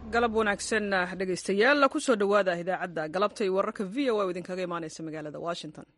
galab wanaagsan dhegaystayaal kusoo dhowaada idaacadda galabta iyo wararka v o a oo idinkaga imaanaysa magaalada washington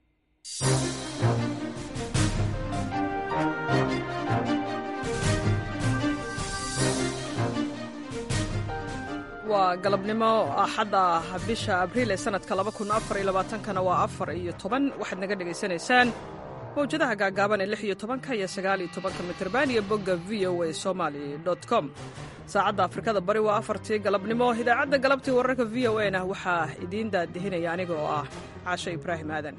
waa galabnimo axadda bisha abriil ee sanadka kana waa afar iyo toban waxaad naga dhegaysanaysaan mawjadaha gaagaaban ee lix iyo tobanka iyo sagaal iyo tobanka mitrban iyo bogga v o a somaly com saacadda afrikada bari waa afartii galabnimo idaacadda galabtii wararka v o a na waxaa idiin daadihinaya aniga oo ah caasho ibraahim aadan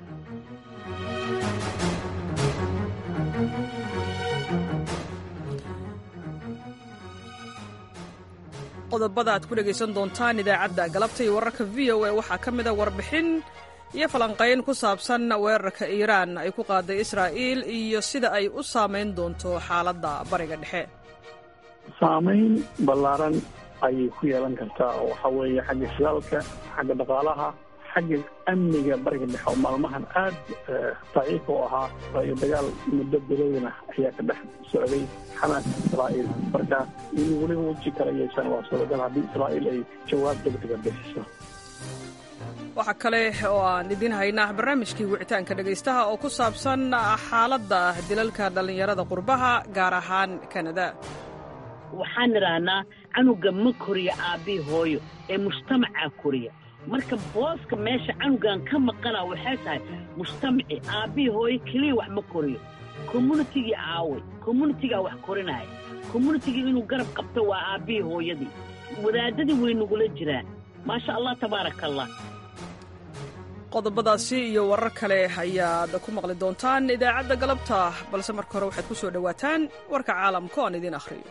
qodobada aad ku dhegaysan doontaan idaacadda galabta iyo wararka v o a waxaa ka mida warbixin iyo falanqayn ku saabsan weerarka iiraan ay ku qaaday israa'iil iyo sida ay u saamayn doonto xaaladda bariga dhexe saamayn ballaaran ayay ku yeelan kartaa oo waxaa weeye xagga shidaalka xagga dhaqaalaha xagga amniga bariga dhexe oo maalmahan aad daciif u ahaa waayo dagaal muddo bilowna ayaa ka dhex socday xamaas israa'iil marka in weliba weji kala yeeshaan waa suuragal haddii israa'iil ay jawaab degdega bixiso waxaa kale oo aan idiin haynaa barnaamijkii wicitaanka dhegaystaha oo ku saabsan xaaladda dilalka dhallinyarada qurbaha gaar ahaan kanada waxaan idhaahnaa canuga ma koriyo aabbii hooyo ee mujtamacaa koriya marka booska meesha canugan ka maqana waxay tahay mujtamaci aabbii hooyo keliya wax ma koriyo communitigii aaway communitigaa wax korinaya communitigii inuu garab qabto waa aabbihii hooyadii wadaadadii way nagula jiraan maasha allah tabaaraka allah qodobadaasi iyo warar kale ayaad ku maqli doontaan idaacadda galabta balse marka hore waxaad ku soo dhowaataan warka caalamka oan idiin akhriyo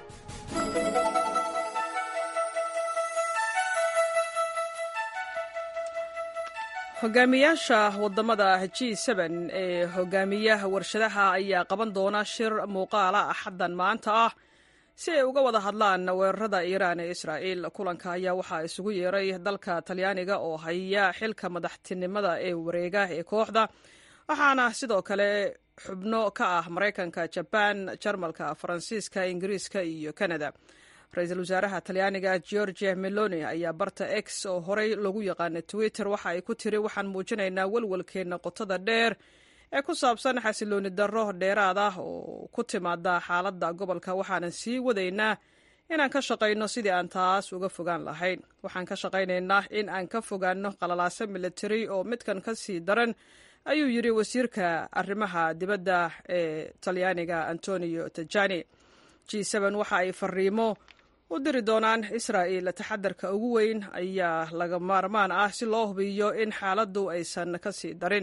hogaamiyaasha wadamada g ee hogaamiyaha warshadaha ayaa qaban doona shir muuqaala axaddan maanta ah si ay uga wada hadlaan weerarada iiraan ee israa'iil kulanka ayaa waxaa isugu yeeray dalka talyaaniga oo haya xilka madaxtinimada ee wareega ee kooxda waxaana sidoo kale xubno ka ah maraykanka jabaan jarmalka faransiiska ingiriiska iyo kanada ra-iisul wasaaraha talyaaniga georgia meloni ayaa barta x oo horey lagu yaqaana twitter waxa ay ku tiri waxaan muujinaynaa welwelkeenna qotada dheer ee ku saabsan xasilooni darro dheeraad ah oo ku timaada xaaladda gobolka waxaanan sii wadaynaa inaan ka shaqayno sidii aan taas uga fogaan lahayn waxaan ka shaqaynaynaa in aan ka fogaanno qalalaaso militari oo midkan ka sii daran ayuu yidhi wasiirka arrimaha dibadda ee talyaaniga antonio tajani g waxa ay fariimo u diri doonaan israa'il taxadarka ugu weyn ayaa laga maarmaan ah si loo hubiyo in xaaladdu aysan ka sii darin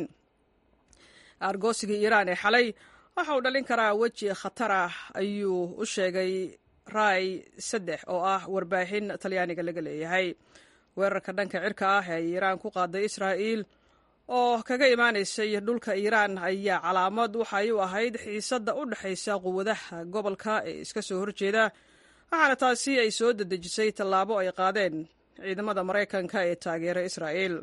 aargoosigii iiraan ee xalay waxa uu dhalin karaa weji khatar ah ayuu u sheegay rai saddex oo ah warbaahin talyaaniga laga leeyahay weerarka dhanka cirka ah ee iiraan ku qaaday israa'iil oo kaga imaanaysay dhulka iiraan ayaa calaamad waxay u ahayd xiisadda u dhexaysa quwadaha gobolka ee iska soo horjeeda waxaana taasi ay soo dedejisay tallaabo ay qaadeen ciidamada maraykanka ee taageera israa'iil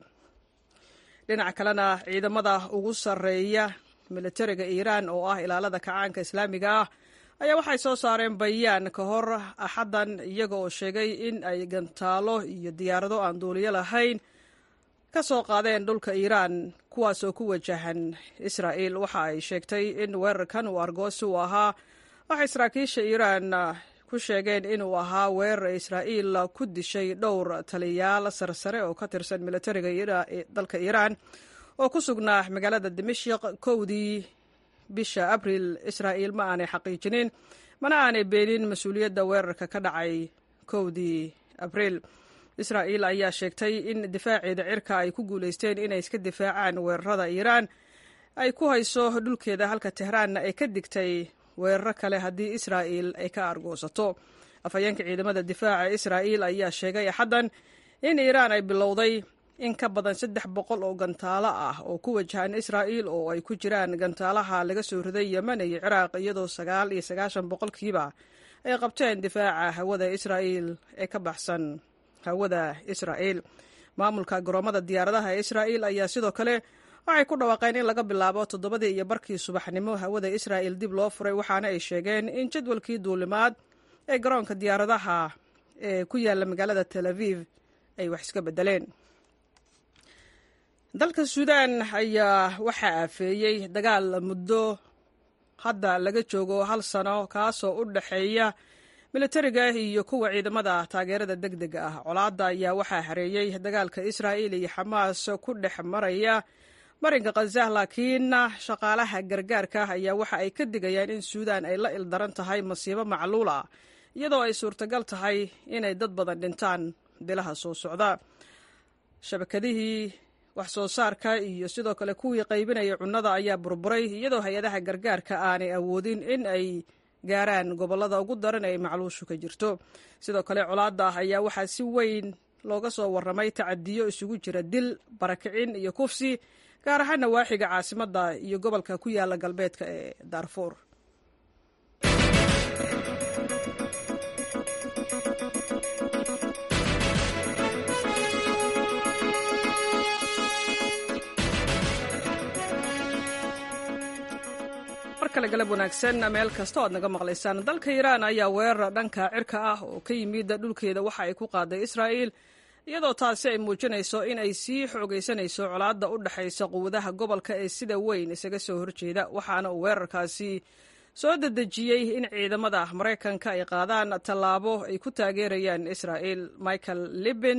dhinaca kalena ciidamada ugu sarreeya militariga iiraan oo ah ilaalada kacaanka islaamiga ah ayaa waxay soo saareen bayaan ka hor axaddan iyaga oo sheegay in ay gantaalo iyo diyaarado aan duuliyo lahayn ka soo qaadeen dhulka iiraan kuwaas oo ku wajahan israa'iil waxa ay sheegtay in weerarkan uu argoosi u ahaa waxay saraakiisha iiraan ku sheegeen inuu ahaa weerar israa'iil ku dishay dhowr taliyaal sarsare oo ka tirsan militariga dalka iiraan oo ku sugnaa magaalada dimashik kowdii bisha abriil israa'iil ma aanay xaqiijinin mana aanay beenin mas-uuliyadda weerarka ka dhacay kowdii abriil israa'iil ayaa sheegtay in difaaceeda cirka ay ku guulaysteen inay iska difaacaan weerarada iiraan ay ku hayso dhulkeeda halka tehraanna ay ka digtay weeraro kale haddii israa'iil ay ka argoosato afhayeenka ciidamada difaaca israa'iil ayaa sheegay axaddan in iiraan ay bilowday in ka badan saddex boqol oo gantaalo ah oo ku wajahan israa'iil oo ay ku jiraan gantaalaha laga soo riday yemen iyo ciraaq iyadoo sagaal iyo sagaashan boqolkiiba ay qabteen difaaca hawada israa'iil ee ka baxsan hawada israa'iil maamulka garoomada diyaaradaha ee israa'iil ayaa sidoo kale waxay ku dhawaaqeen in laga bilaabo toddobadii iyo barkii subaxnimo hawada israa'il dib loo furay waxaana ay sheegeen in jadwalkii duulimaad ee garoonka diyaaradaha ee ku yaalla magaalada tel aviv ay wax iska beddeleen dalka suudaan ayaa waxaa aafeeyey dagaal muddo hadda laga joogo hal sano kaasoo u dhexeeya militariga iyo kuwa ciidamada taageerada deg dega ah colaadda ayaa waxaa hareeyey dagaalka israa'il iyo xamaas ku dhex maraya marinka khazah laakiin shaqaalaha gargaarka ayaa waxa ay ka digayaan in suudaan ay la ildaran tahay masiibo macluul ah iyadoo ay suurtagal tahay inay dad badan dhintaan bilaha soo socda shabakadihii wax soo saarka iyo sidoo kale kuwii qaybinaya cunnada ayaa burburay iyadoo hay-adaha gargaarka aanay awoodin in ay gaaraan gobollada ugu daran ee macluushu ka jirto sidoo kale colaadda ayaa waxaa si weyn looga soo warramay tacadiyo isugu jira dil barakicin iyo kufsi gaar ahaan nawaaxiga caasimadda iyo gobolka ku yaala galbeedka ee daarfuur markale galab wanaagsan meel kasta o aad naga maqlaysaan dalka iiraan ayaa weerar dhanka cirka ah oo ka yimid dhulkeeda waxa ay ku qaaday israa'iil iyadoo taasi ay muujinayso in ay sii xoogaysanayso colaadda u dhexaysa quwadaha gobolka ee sida weyn isaga soo horjeeda waxaana uu weerarkaasi soo dedejiyey in ciidamada maraykanka ay qaadaan tallaabo ay ku taageerayaan israa'iil michael libin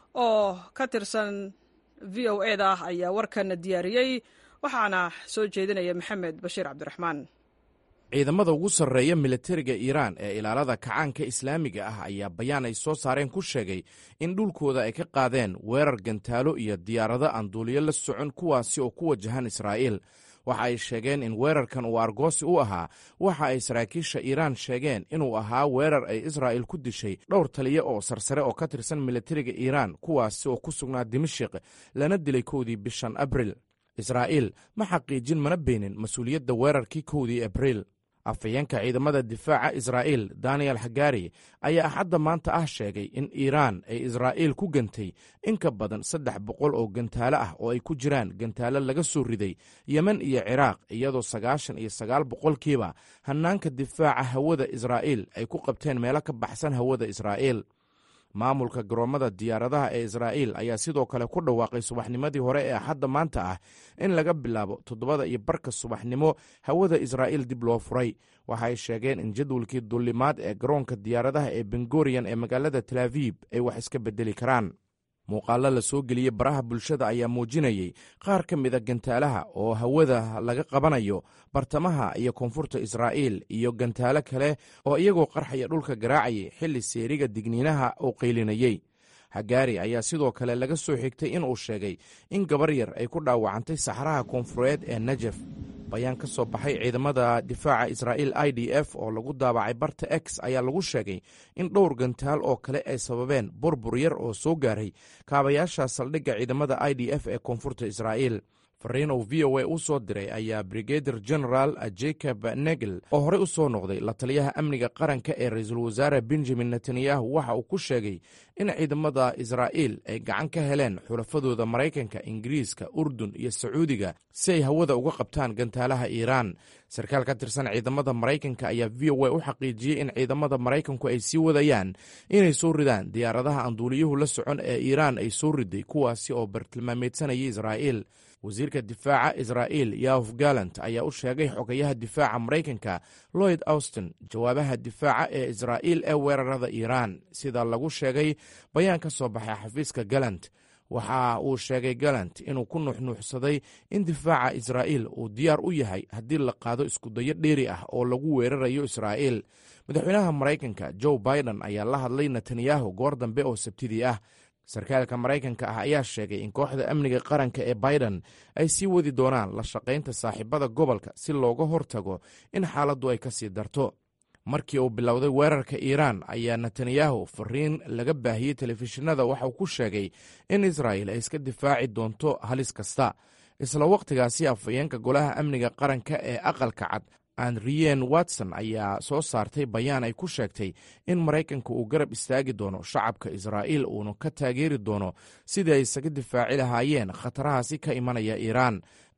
oo ka tirsan v o eda ayaa warkan diyaariyey waxaana soo jeedinaya maxamed bashiir cabdiraxmaan ciidamada ugu sarreeya militariga iiraan ee ilaalada kacaanka islaamiga ah ayaa bayaan ay soo saareen ku sheegay in dhulkooda ay ka qaadeen weerar gantaalo iyo diyaarado aan duuliyo la socon kuwaasi oo ku wajahan israa'iil waxa ay sheegeen in weerarkan uu argoosi u ahaa waxa ay saraakiisha iiraan sheegeen inuu ahaa weerar ay israa'il ku dishay dhowr taliya oo sarsare oo ka tirsan militariga iiraan kuwaasi oo ku sugnaa dimashik lana dilay kowdii bishan abril israa'iil ma xaqiijin mana beenin mas-uuliyadda weerarkii kowdii abriil afhayeenka ciidamada difaaca israa'iil daniel hagari ayaa axadda maanta ah sheegay in iiraan ay israa'iil ku gantay in ka badan saddex boqol oo gantaalo ah oo ay ku jiraan gantaalo laga soo riday yemen iyo ciraaq iyadoo sagaashan iyo sagaal boqolkiiba hannaanka difaaca hawada israa'iil ay ku qabteen meelo ka baxsan hawada israa'iil maamulka garoommada diyaaradaha ee israa'iil ayaa sidoo kale ku dhawaaqay subaxnimadii hore ee axadda maanta ah in laga bilaabo toddobada iyo barka subaxnimo hawada israa'iil dib loo furay waxa ay sheegeen in jadwalkii dullimaad ee garoonka diyaaradaha ee bengoriyan ee magaalada talaaviib ay wax iska beddeli karaan muuqaallo la soo geliyey baraha bulshada ayaa muujinayey qaar ka mida gantaalaha oo hawada laga qabanayo bartamaha iyo koonfurta israa'iil iyo gantaalo kale oo iyagoo qarxaya dhulka garaacayay xilli seeriga digniinaha uu qaylinayey hagaari ayaa sidoo kale laga soo xigtay inuu sheegay in gabar yar ay ku dhaawacantay saxraha koonfureed ee najef bayaan ka soo baxay ciidamada difaaca israa'iil i d f oo lagu daabacay barta x ayaa lagu sheegay in dhowr gantaal oo kale ay sababeen burbur yar oo soo gaaray kaabayaasha saldhigga ciidamada i d f ee koonfurta israa'iil fariin uu v o a u soo diray ayaa brigadir general jacob negel oo horey u soo noqday la taliyaha amniga qaranka ee ra-iisul wasaare benjamin netanyahu waxa uu ku sheegay in ciidamada israa'iil ay gacan ka heleen xulafadooda maraykanka ingiriiska urdun iyo sacuudiga si ay hawada uga qabtaan gantaalaha iiraan sarkaal ka tirsan ciidamada maraykanka ayaa v o a u xaqiijiyey in ciidamada maraykanku ay sii wadayaan inay soo ridaan diyaaradaha aan duuliyuhu la socon ee iiraan ay soo riday kuwaasi oo bartilmaameedsanayay israa'iil wasiirka difaaca israa'iil yahof gallant ayaa u sheegay xogayaha difaaca maraykanka lloyd austin jawaabaha difaaca ee israa'iil ee weerarada iiraan sida lagu sheegay bayaan ka soo baxay xafiiska gallant waxa uu sheegay gallant inuu ku nuuxnuuxsaday in difaaca israa'iil uu diyaar u yahay haddii la qaado iskudayo dheeri ah oo lagu weerarayo israa'iil madaxweynaha maraykanka joe biden ayaa la hadlay netanyahu goor dambe oo sabtidii ah sarkaalka maraykanka ah ayaa sheegay in kooxda amniga qaranka ee biden ay sii wadi doonaan la shaqaynta saaxiibada gobolka si looga hortago in xaaladdu ay ka sii darto markii uu bilowday weerarka iiraan ayaa netanyahu fariin laga baahiyey telefishinada waxauu ku sheegay in israa'il ay iska difaaci doonto halis kasta isla wakhtigaasi afhayeenka golaha amniga qaranka ee aqalka cad andriyen watson ayaa soo saartay bayaan ay ku sheegtay in maraykanka uu garab istaagi doono shacabka israa'iil uuna ka taageeri doono sidii ay isaga difaaci lahaayeen khatarahaasi ka imanaya iiraan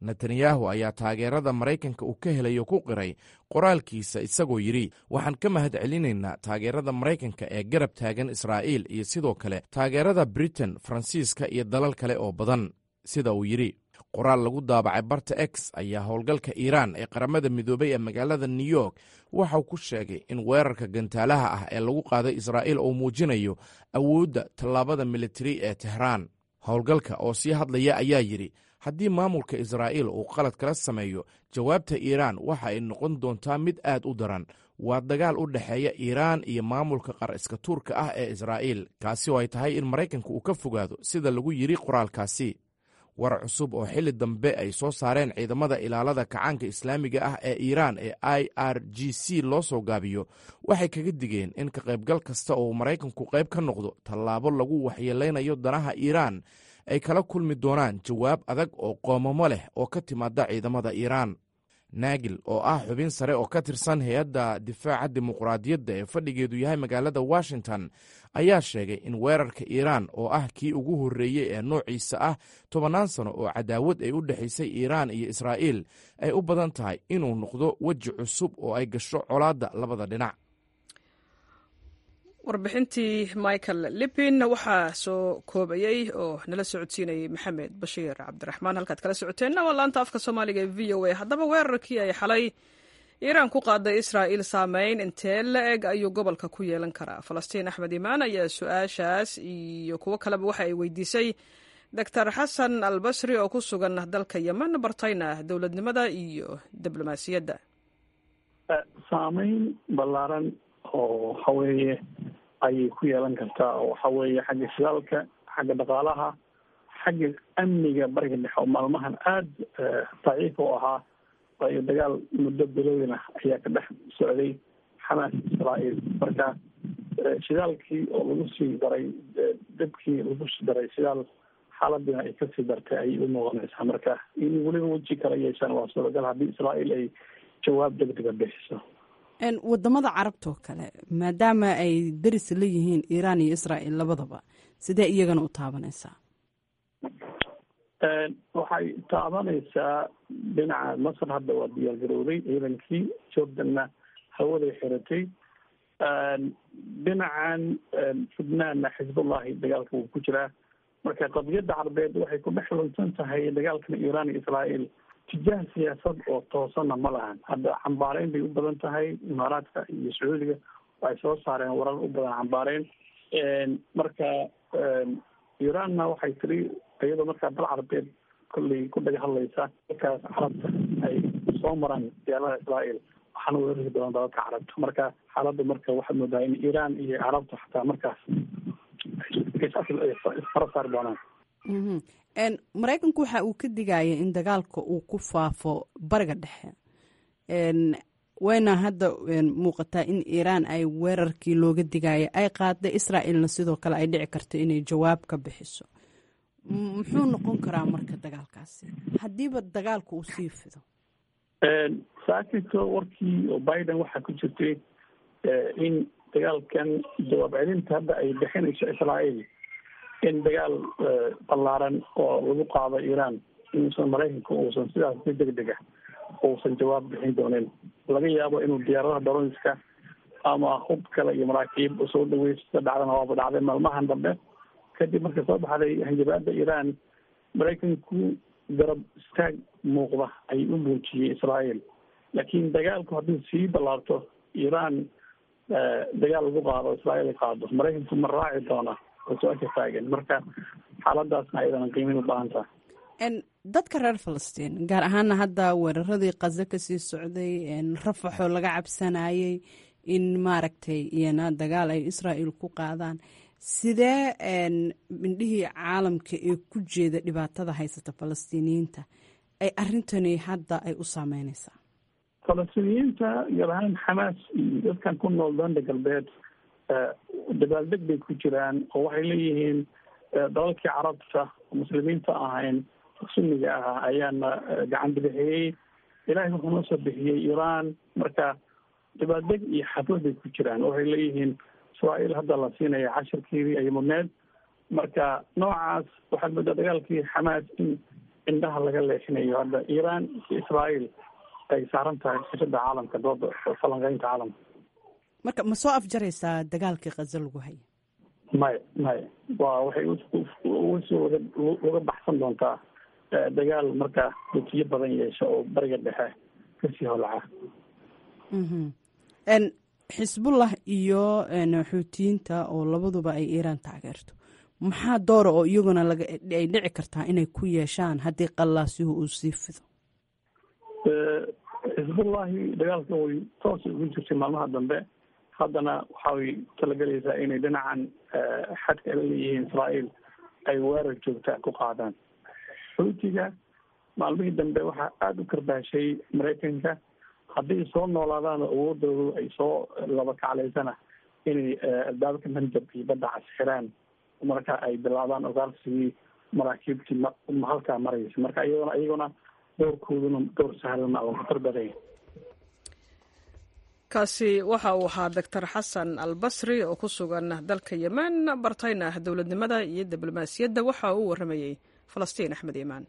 netanyahu ayaa taageerada maraykanka uu ka helayo ku qiray qoraalkiisa isagoo yidhi waxaan ka mahad celinaynaa taageerada maraykanka ee garab taagan israa'iil iyo sidoo kale taageerada britain faransiiska iyo dalal kale oo badan sida uu yidhi qoraal lagu daabacay barta x ayaa howlgalka iiraan ee qaramada midoobay ee magaalada new york waxauu ku sheegay in weerarka gantaalaha ah ee lagu qaaday israa'iil uu muujinayo awoodda tallaabada militari ee tehraan howlgalka oo sii hadlaya ayaa yidhi haddii maamulka israa'iil uu qalad kala sameeyo jawaabta iiraan waxa ay noqon doontaa mid aad u daran waa dagaal u dhexeeya iiraan iyo maamulka qar iska tuurka ah ee israa'iil kaasi oo ay tahay in maraykanka uu ka fogaado sida lagu yidhi qoraalkaasi war cusub oo xilli dambe ay soo saareen ciidamada ilaalada kacaanka islaamiga ah ee iiraan ee i r g c loo soo gaabiyo waxay kaga digeen in ka qaybgal kasta oo maraykanku qayb ka noqdo tallaabo lagu waxyeelaynayo danaha iiraan ay kala kulmi doonaan jawaab adag oo qoomamo leh oo ka timaada ciidamada iiraan naagil oo ah xubin sare oo ka tirsan hay-adda difaaca dimuqraadiyadda ee fadhigeedu yahay magaalada washington ayaa sheegay in weerarka iiraan oo ah kii ugu horreeyey ee noociisa ah tobannaan sano oo cadaawad ay u dhexaysay iiraan iyo israa'iil ay u badan tahay inuu noqdo weji cusub oo ay gasho colaadda labada dhinac warbixintii michael lippin waxaa soo koobayey oo nala socodsiinayay maxamed bashiir cabdiraxmaan halkaad kala socoteenna waa laanta afka soomaaliga ee v o a haddaba weerarkii ay xalay iiraan ku qaaday israa'iil saameyn intee la eg ayuu gobolka ku yeelan karaa falastiin axmed imaan ayaa su-aashaas iyo kuwo kaleba waxa ay weydiisay doctor xasan albasri oo ku sugan dalka yemen bartayna dowladnimada iyo diblomaasiyadda saameyn ballaaran oo waxa weeye ayay ku yeelan kartaa oo waxa weeye xagga shidaalka xagga dhaqaalaha xagga amniga bariga dhexe oo maalmahan aada daciif u ahaa waayo dagaal muddo bilowin ah ayaa ka dhex socday xamaas israa'iil marka shidaalkii oo lagu sii daray dabkii lagu sii daray shidaal xaaladina ay kasii dartay ayay u muuqanaysaa marka in weliba weji kala yeeshaan waa suuragal haddii israa'iil ay jawaab degdega bixiso wadamada carabtoo kale maadaama ay daris la yihiin iiraan iyo israa'iil labadaba sidee iyagana u taabanaysaa waxay taabanaysaa dhinaca masar hadda waa diyaar garowday ciidankii jordanna hawaday xiratay dhinacan fudnaanna xisbullahi dagaalka wuu ku jiraa marka qadiyadda carbeed waxay ku dhex lunsan tahay dagaalkan iiraan iyo israa'iil tijaah siyaasad oo toosanna ma lahan hadda xambaareyn bay u badan tahay imaaraadka iyo sacuudiga waxay soo saareen warar u badan xambaareyn marka iiraanna waxay tiri iyadoo markaa dal carbeed kolley ku dhaga hadlaysa markaas carabta ay soo maraan diyaaradaha israa'iil waxaana weerari doona dalalka carabta marka xaaladda marka waxaad moodaa in iiraan iyo carabta xataa markaas isfara saari doonaan maraykanku waxa uu ka digaya in dagaalka uu ku faafo bariga dhexe wayna hadda muuqataa in iiraan ay weerarkii looga digaya ay qaadday israa'iilna sidoo kale ay dhici karto inay jawaab ka bixiso muxuu noqon karaa marka dagaalkaasi haddiiba dagaalka uu sii fido saakito warkii oo biden waxaa ku jirtay in dagaalkan jawaab celinta hadda ay bixinayso israa'iil in dagaal ballaaran oo lagu qaado iiraan inuusan maraykanka uusan sidaas si deg deg ah uusan jawaab bixin doonin laga yaabo inuu diyaaradaha dronska ama hub kale iyo maraakiib soo dhaweysta dhacdana waaba dhacday maalmahan dambe kadib marka soo baxday hanjabaada iiraan maraykanku garab istaag muuqda ayay u muujiyey israa'iil laakiin dagaalku haddii sii ballaarto iiraan dagaal lagu qaado israa'iil ay qaado maraykanku ma raaci doona oo su-aasha taagan marka xaaladaasna ayadana qiimin u baahan tahay dadka reer falastiin gaar ahaana hadda weeraradii kazo kasii socday rafaxoo laga cabsanayay in maaragtay iyana dagaal ay israa'iil ku qaadaan sidee indhihii caalamka ee ku jeeda dhibaatada haysata falastiiniyiinta ay arrintani hadda ay u saameyneysaa falastiiniyiinta gaar ahaan xamaas iyo dadkan ku nool danda galbeed dabaaldeg bay ku jiraan oo waxay leeyihiin dalalkii carabta muslimiinta ahayn sunniga ah ayaana gacan bidixiyey ilaahay wuxuu noo soo bixiyey iiraan marka dabaaldeg iyo xaflad bay ku jiraan waxay leeyihiin israa'iil hadda la siinaya cashirkeedii ay mudneed marka noocaas waxaad moodaa dagaalkii xamaas in indhaha laga leexinayo hadda iiraan iyo israael ay saaran tahay sirada caalamka dooda falanqeynta caalamka marka ma soo afjaraysaa dagaalkii kaza lagu haya maya maya waa waxay usoo waga uga baxsan doontaa dagaal markaa dutiyo badan yeesha oo bariga dhexe kasii holaca xisbullah iyo xuutiyiinta oo labaduba ay iiraan taageerto maxaa doora oo iyaguna laga ay dhici kartaa inay ku yeeshaan haddii qallaasihu uu sii fido xisbullahi dagaalka way toos ugu jirtay maalmaha dambe haddana waxay talagelaysaa inay dhinacan xadka la leeyihiin israael ay weerar joogta ku qaadaan xuutiga maalmihii dambe waxaa aada u karbaashay maraykanka hadday soo noolaadaan awoodoodu ay soo laba kaclaysana inay albaabka manjabka iyo badda cas xiraan marka ay bilaabaan ogaalsigii maraakiibtii m halkaa maraysa marka iyagona iyaguna doorkooduna door sahlan oo khatar badanya kaasi waxa uu ahaa doctor xasan albasri oo ku sugan dalka yemen bartayna dowladnimada iyo diblomaasiyadda waxa uu warramayey falastiin axmed iimaan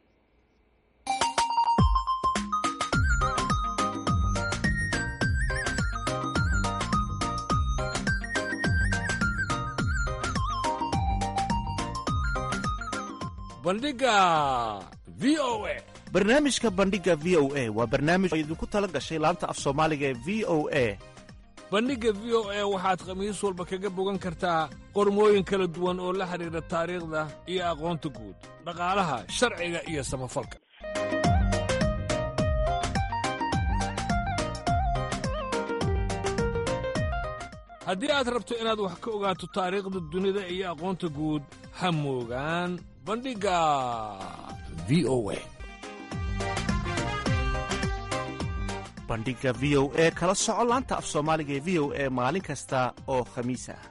bandhiga v o a barnaamijka bandhiga v o a waa barnaamij oo idinku tala gashay laanta af soomaaliga ee v o a bandhigga v o a waxaad khamiis walba kaga bogan kartaa qormooyin kala duwan oo la xidhiidha taariikhda iyo aqoonta guud dhaqaalaha sharciga iyo samafalka haddii aad rabto inaad wax ka ogaato taariikhda dunida iyo aqoonta guud ha moogaan bandhigga v o a bandhiga v o e kala soco laanta af soomaaliga ee v o e maalin kasta oo khamiis ah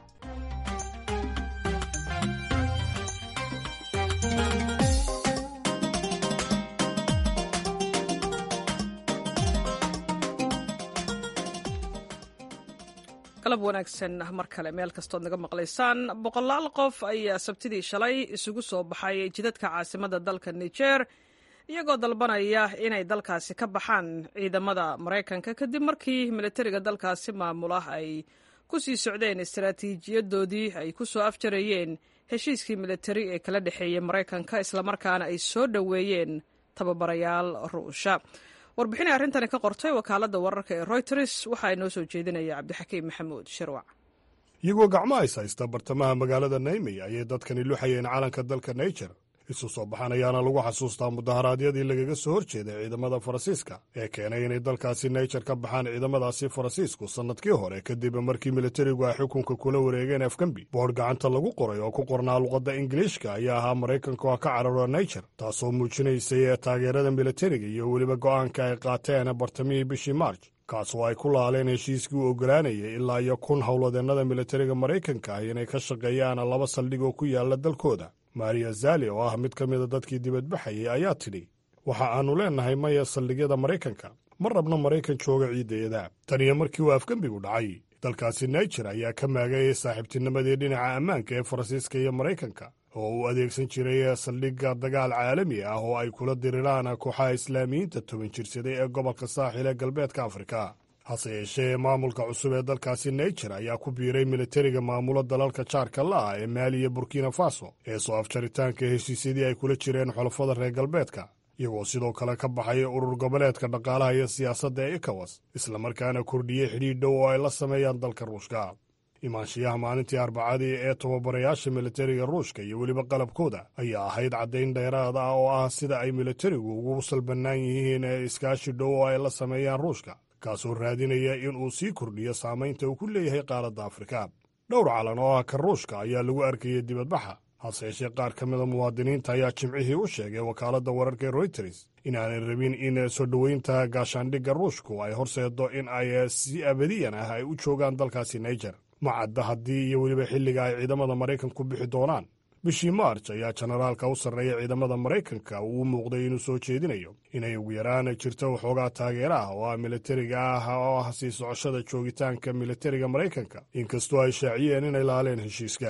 galab wanaagsan mar kale meel kastood naga maqlaysaan boqolaal qof ayaa sabtidii shalay isugu soo baxay jidadka caasimada dalka niger iyagoo dalbanaya inay dalkaasi ka baxaan ciidamada maraykanka kadib markii militariga dalkaasi maamula ay ku sii socdeen istaraatiijiyadoodii ay ku soo afjarayeen heshiiskii militari ee kala dhexeeyey maraykanka islamarkaana ay soo dhoweeyeen tababarayaal ruusha warbixinay arrintani ka qortay wakaaladda wararka ee royters waxaa inoo soo jeedinaya cabdixakiim maxamuud shirwac iyagoo gacmo ays haysta bartamaha magaalada naymey ayay dadkani luxayeen calanka dalka naijer isu soo baxan ayaana lagu xasuustaa mudaharaadyadii lagaga soo hor jeeday ciidamada faransiiska ee keenay inay dalkaasi naijer ka baxaan ciidamadaasi faransiisku sannadkii hore kadib markii militarigu ay xukunka kula wareegeen afgambi boodh gacanta lagu qoray oo ku qornaa luqadda ingiliishka ayaa ahaa maraykanka oo ka cararo naijer taasoo muujinaysay ee taageerada militariga iyo weliba go'aanka ay qaateen bartamihii bishii maarj kaas oo ay ku laaleen heshiiskii u oggolaanayay ilaa iyo kun howladeennada militariga maraykanka ah inay ka shaqeeyaan laba saldhig oo ku yaalla dalkooda maria zali oo ah mid ka mida dadkii dibadbaxayay ayaa tidhi waxa aannu leennahay maya saldhigyada maraykanka ma rabno maraykan jooga ciidayada tan iyo markii uu afgembigu dhacay dalkaasi naijer ayaa ka maagayay saaxiibtinimadii dhinaca ammaanka ee faransiiska iyo maraykanka oo uu adeegsan jiray saldhigga dagaal caalami ah oo ay kula diriraan kooxaha islaamiyiinta toban jirsaday ee gobolka saaxil ee galbeedka afrika hase yeeshee maamulka cusub ee dalkaasi naijer ayaa ku biiray militariga maamulo dalalka jaarka la'ah ee maali iyo burkina faso ee soo afjaritaanka heshiisyadii ay kula jireen xulafada reer galbeedka iyagoo sidoo kale ka baxay urur goboleedka dhaqaalaha iyo siyaasadda ee ekawas islamarkaana kordhiyey xidhiidh dhow oo ay la sameeyaan dalka ruushka imaanshiyaha maalintii arbacadii ee tababarayaasha militariga ruushka iyo weliba qalabkooda ayaa ahayd caddayn dheeraad ah oo ah sida ay militarigu ugu salbannaan yihiin ee iskaashi dhow oo ay la sameeyaan ruushka kaasoo raadinaya in uu sii kordhiyo saamaynta uu ku leeyahay qaaradda afrika dhowr calan oo ah ka ruushka ayaa lagu arkayay dibadbaxa hase yeeshee qaar ka mida muwaadiniinta ayaa jimcihii u sheegay wakaaladda wararka ee royters inaanay rabin in soo dhoweynta gaashaandhigga ruushku ay horseeddo in ay si abadiyan ah ay u joogaan dalkaasi naijer ma cadda haddii iyo weliba xilliga ay ciidamada maraykanku bixi doonaan bishii maarj ayaa jenaraalka u sarreeya ciidamada maraykanka uu u muuqday inuu soo jeedinayo inay ugu yaraan jirto waxoogaa taageera ah oo ah militariga ah oo ah sii socoshada joogitaanka militariga maraykanka inkastoo ay shaaciyeen inay laaleen heshiiska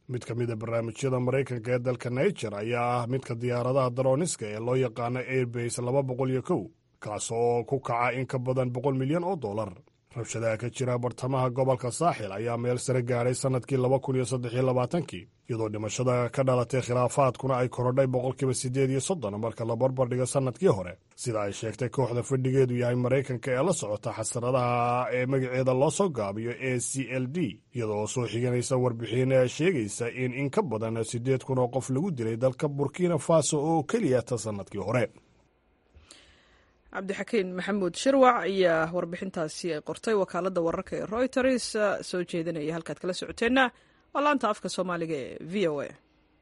mid ka mid a barnaamijyada maraykanka ee dalka niger ayaa ah midka diyaaradaha darooniska ee loo yaqaano airbase laba boqol iyo kow kaas oo ku kaca in ka badan boqol milyan oo dollar rabshadaha ka jira bartamaha gobolka saaxil ayaa meel sare gaadhay sannadkii laba kun iyo saddex iyo labaatankii iyadoo dhimashada ka dhalatay khilaafaadkuna ay korodhay boqolkiiba siddeed iyo soddon marka la barbardhigo sannadkii hore sida ay sheegtay kooxda fadhigeedu yahay maraykanka ee la socota xasaradaha ee magaceeda loo soo gaabiyo a c l d iyadoo soo xiganaysa warbixin sheegaysa in in ka badan siddeed kun oo qof lagu dilay dalka burkina faso oo keliya ta sannadkii hore cabdixakiin maxamuud shirwac ayaa warbixintaasi ay qortay wakaaladda wararka ee royters soo jeedinaya halkaad kala socoteenna waa laanta afka soomaaliga ee v o a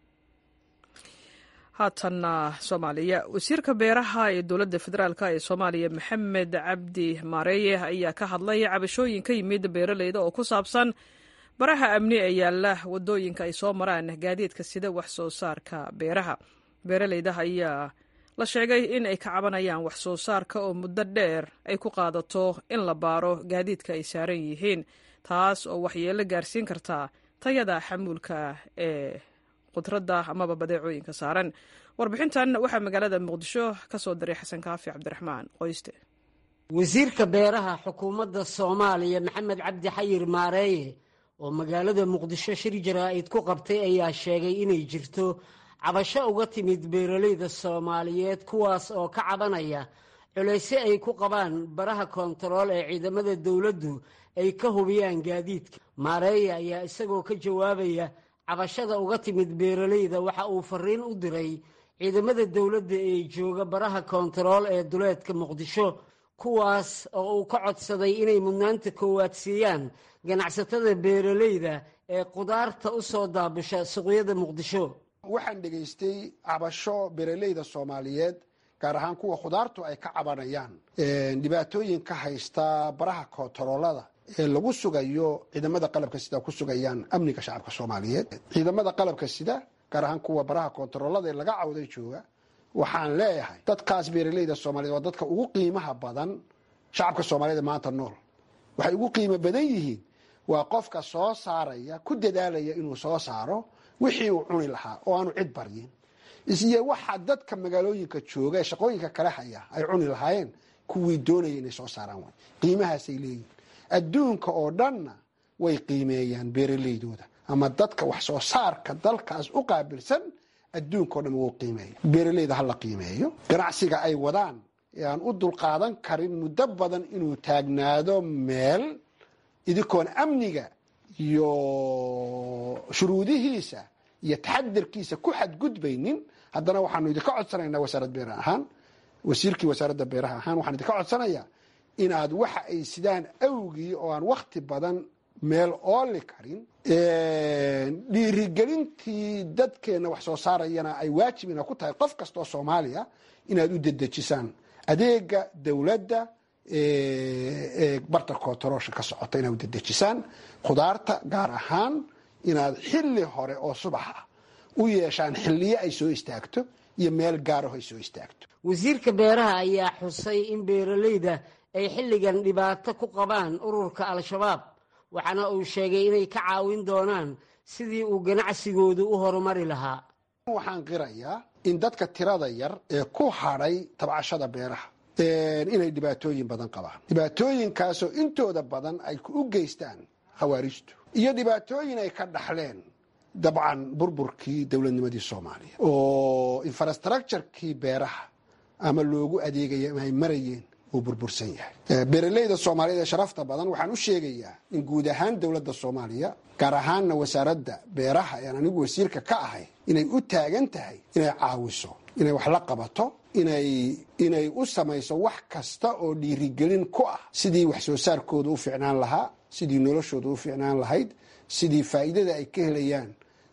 haatanna soomaaliya wasiirka beeraha ee dowladda federaalk ee soomaaliya maxamed cabdi maareeye ayaa ka hadlay cabashooyin ka yimid beeraleyda oo ku saabsan baraha amni ee yaalla wadooyinka ay soo maraan gaadiidka sida wax soo saarka beeraha beeraleyda ayaa la sheegay in ay ka cabanayaan wax soo saarka oo muddo dheer ay ku qaadato in la baaro gaadiidka ay saaran yihiin taas oo waxyeelo gaarsiin kartaa tayada xamuulka ee khudradda amaba badeecooyinka saaran warbixintan waxaa magaalada muqdisho ka soo diray xasan kaafi cabdiraxmaan qoyste wasiirka beeraha xukuumadda soomaaliya maxamed cabdi xayir maareeye oo magaalada muqdisho shir jaraa'id ku qabtay ayaa sheegay inay jirto cabasho uga timid beeraleyda soomaaliyeed kuwaas oo ka cabanaya culaysyo ay ku qabaan baraha koontarool ee ciidamada dowladdu ay ka hubiyaan gaadiidka maareeya ayaa isagoo ka jawaabaya cabashada uga timid beeraleyda waxa uu fariin u diray ciidamada dowladda ee jooga baraha koontarool ee duleedka muqdisho kuwaas oo uu ka codsaday inay mudnaanta koowaad siiyaan ganacsatada beeraleyda ee qudaarta u soo daabusha suuqyada muqdisho waxaan dhegaystay cabasho beeraleyda soomaaliyeed gaar ahaan kuwa khudaartu ay ka cabanayaan dhibaatooyin ka haysta baraha koontaroolada ee lagu sugayo ciidamada qalabka sida ku sugayaan amniga shacabka soomaaliyeed ciidamada qalabka sida gaar ahaan kuwa baraha koontaroolada ee laga cawday jooga waxaan leeyahay dadkaas beeraleyda soomaliyeed waa dadka ugu qiimaha badan shacabka soomaaliyed ee maanta nool waxay ugu qiimo badan yihiin waa qofka soo saaraya ku dadaalaya inuu soo saaro wixii uu cuni lahaa oo aanu cid baryin isiyo waxa dadka magaalooyinka jooga ee shaqooyinka kale haya ay cuni lahaayeen kuwii doonaya inay soo saaraan way qiimahaasay leeyihin adduunka oo dhanna way qiimeeyaan beeraleydooda ama dadka wax soo saarka dalkaas u qaabilsan adduunka o dhan wuu qiimeeya beeraleyda hala qiimeeyo ganacsiga ay wadaan ee aan u dulqaadan karin muddo badan inuu taagnaado meel idinkoon amniga iyo shuruudihiisa iyo taxadirkiisa ku xadgudbaynin haddana waxaanu idinka codsanaynaa wasaarad beeraha ahaan wasiirkii wasaaradda beeraha ahaan waxaan idinka codsanayaa inaad waxa ay sidaan awgii oo aan wakti badan meel ooli karin dhiirigelintii dadkeenna wax soo saarayana ay waajibina ku tahay qof kastoo soomaaliya inaad u dedejisaan adeega dowladda ee barta koontaroolsha ka socota inaad u dedejisaan khudaarta gaar ahaan inaad xilli hore oo subax ah u yeeshaan xilliyo ay soo istaagto iyo meel gaaraho ay soo istaagto wasiirka beeraha ayaa xusay in beeraleyda ay xilligan dhibaato ku qabaan ururka al-shabaab waxaana uu sheegay inay ka caawin doonaan sidii uu ganacsigoodu u horumari lahaa waxaan qirayaa in dadka tirada yar ee ku hadhay tabcashada beeraha inay dhibaatooyin badan qabaan dhibaatooyinkaasoo intooda badan ay u geystaan khawaarijtu iyo dhibaatooyin ay ka dhaxleen dabcan burburkii dowladnimadii soomaaliya oo infrastructurekii beeraha ama loogu adeegaya ama ay marayeen uu burbursan yahay beeraleyda soomaaliyeed ee sharafta badan waxaan u sheegayaa in guud ahaan dowladda soomaaliya gaar ahaanna wasaaradda beeraha ean anigu wasiirka ka ahay inay u taagan tahay inay caawiso inay wax la qabato inay inay u samayso wax kasta oo dhiirigelin ku ah sidii wax soo saarkooda u ficnaan lahaa sidii noloshooda u ficnaan lahayd sidii faa'iidada ay ka helayaan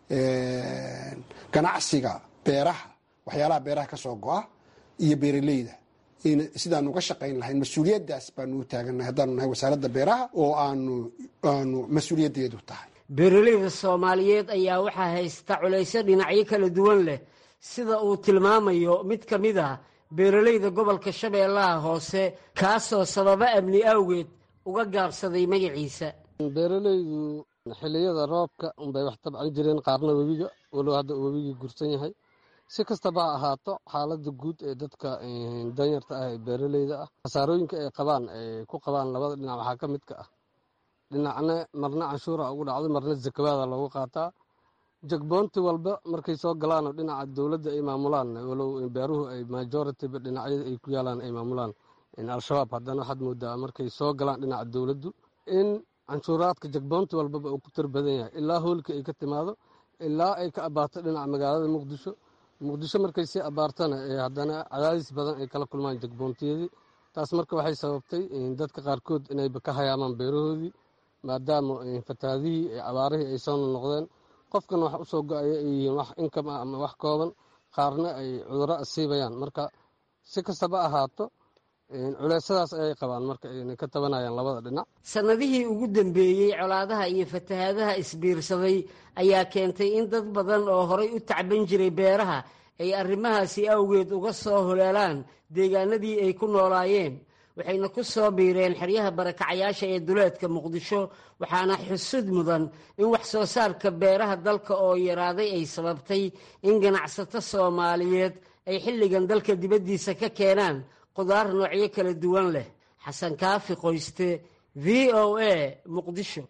ganacsiga beeraha waxyaalaha beeraha ka soo go-a iyo beeraleyda sidaan uga shaqayn lahayn mas-uuliyaddaas baanu u taagannahay haddaanu nahay wasaaradda beeraha oo aanu aanu mas-uuliyaddeedu tahay beeraleyda soomaaliyeed ayaa waxaa haysta culaysyo dhinacyo kala duwan leh sida uu tilmaamayo mid ka mid ah beeraleyda gobolka shabeellaha hoose kaasoo sababo amni awgeed uga gaabsaday magaciisa beeralaydu xilliyada roobka unbay wax tabcan jireen qaarna webiga walow hadda uu webigii gursan yahay si kastaba ha ahaato xaaladda guud ee dadka danyarta ah ee beeraleyda ah khasaarooyinka ay qabaan ay ku qabaan labada dhinac waxaa ka midka ah dhinacna marna canshuura ugu dhacdo marna zakawaada loogu qaataa jagboonti walba markay soo galaanoo dhinaca dowladda ay maamulaan walow beeruhu ay majoritiba dhinacyada ay ku yaalaan ay maamulaan al-shabaab haddana waxaad moodaa markay soo galaan dhinaca dowladdu in canshuuraadka jagboonti walbaba uu ku tir badan yahay ilaa hoolka ay ka timaado ilaa ay ka abaarto dhinaca magaalada muqdisho muqdisho markay sii abaartana haddana cadaadis badan ay kala kulmaan jagboontiyadii taas marka waxay sababtay dadka qaarkood inayba ka hayaamaan beerahoodii maadaama fataadihii abaarihii ay soo noqdeen qofkan wax usoo go-aya ay yihiin wax inkam ah ama wax kooban qaarna ay cudurro asiibayaan marka si kastaba ahaato culeysadaas ayay qabaan marka ayna ka tabanayaan labada dhinac sannadihii ugu dambeeyey colaadaha iyo fatahaadaha isbiirsaday ayaa keentay in dad badan oo horay u tacban jiray beeraha ay arrimahaasi awgeed uga soo holeelaan deegaanadii ay ku noolaayeen waxayna ku soo biireen xeryaha barakacyaasha ee duleedka muqdisho waxaana xusud mudan in wax soo saarka beeraha dalka oo yaraaday ay sababtay in ganacsato soomaaliyeed ay xilligan dalka dibaddiisa ka keenaan qudaar noocyo kala duwan leh xasan kaafi qoyste v o a muqdisho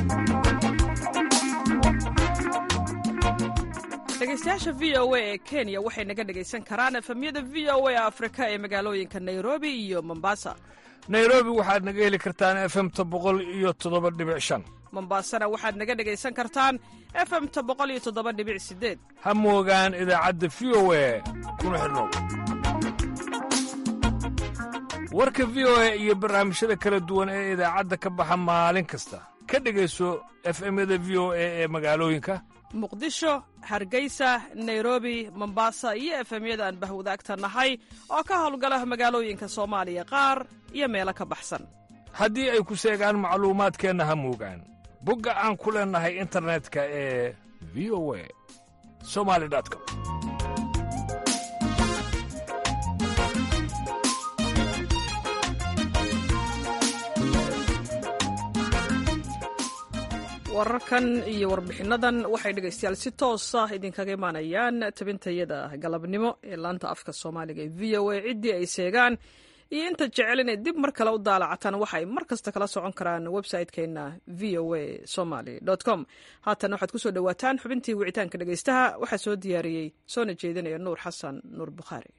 dhegeystayaasha v o a ee kenya waxay naga dhegaysan karaan efemyada v o a afrika ee magaalooyinka nairobi iyo mombasa nairobi waxaad naga heli kartaan efemta boqol iyo toddoba dhibic shan mombasana waxaad naga dhegaysan kartaan efemta boqol iyo toddoba dhibic sideed ha moogaan idaacadda v o a kuna xidhnow warka v o a iyo barnaamijyada kala duwan ee idaacadda ka baxa maalin kasta ka dhegayso efemyada v o a ee magaalooyinka muqdisho hargeysa nairobi mombasa iyo efemyada aan bahwadaagta nahay oo ka howlgala magaalooyinka soomaaliya qaar iyo meelo ka baxsan haddii ay ku seegaan macluumaadkeenna ha moogaan bogga aan ku leennahay internetka ee v o a somali com wararkan iyo warbixinnadan waxay dhegaystayaal si toosa idinkaga imaanayaan tabintayada galabnimo ee laanta afka soomaaliga ee v o a ciddii ay seegaan iyo inta jecel inay dib mar kale u daalacataan waxa ay mar kasta kala socon karaan website-keenna v o a somaly com haatan waxaad kusoo dhowaataan xubintii wicitaanka dhegaystaha waxaa soo diyaariyey soona jeedinaya nuur xasan nuur bukhaari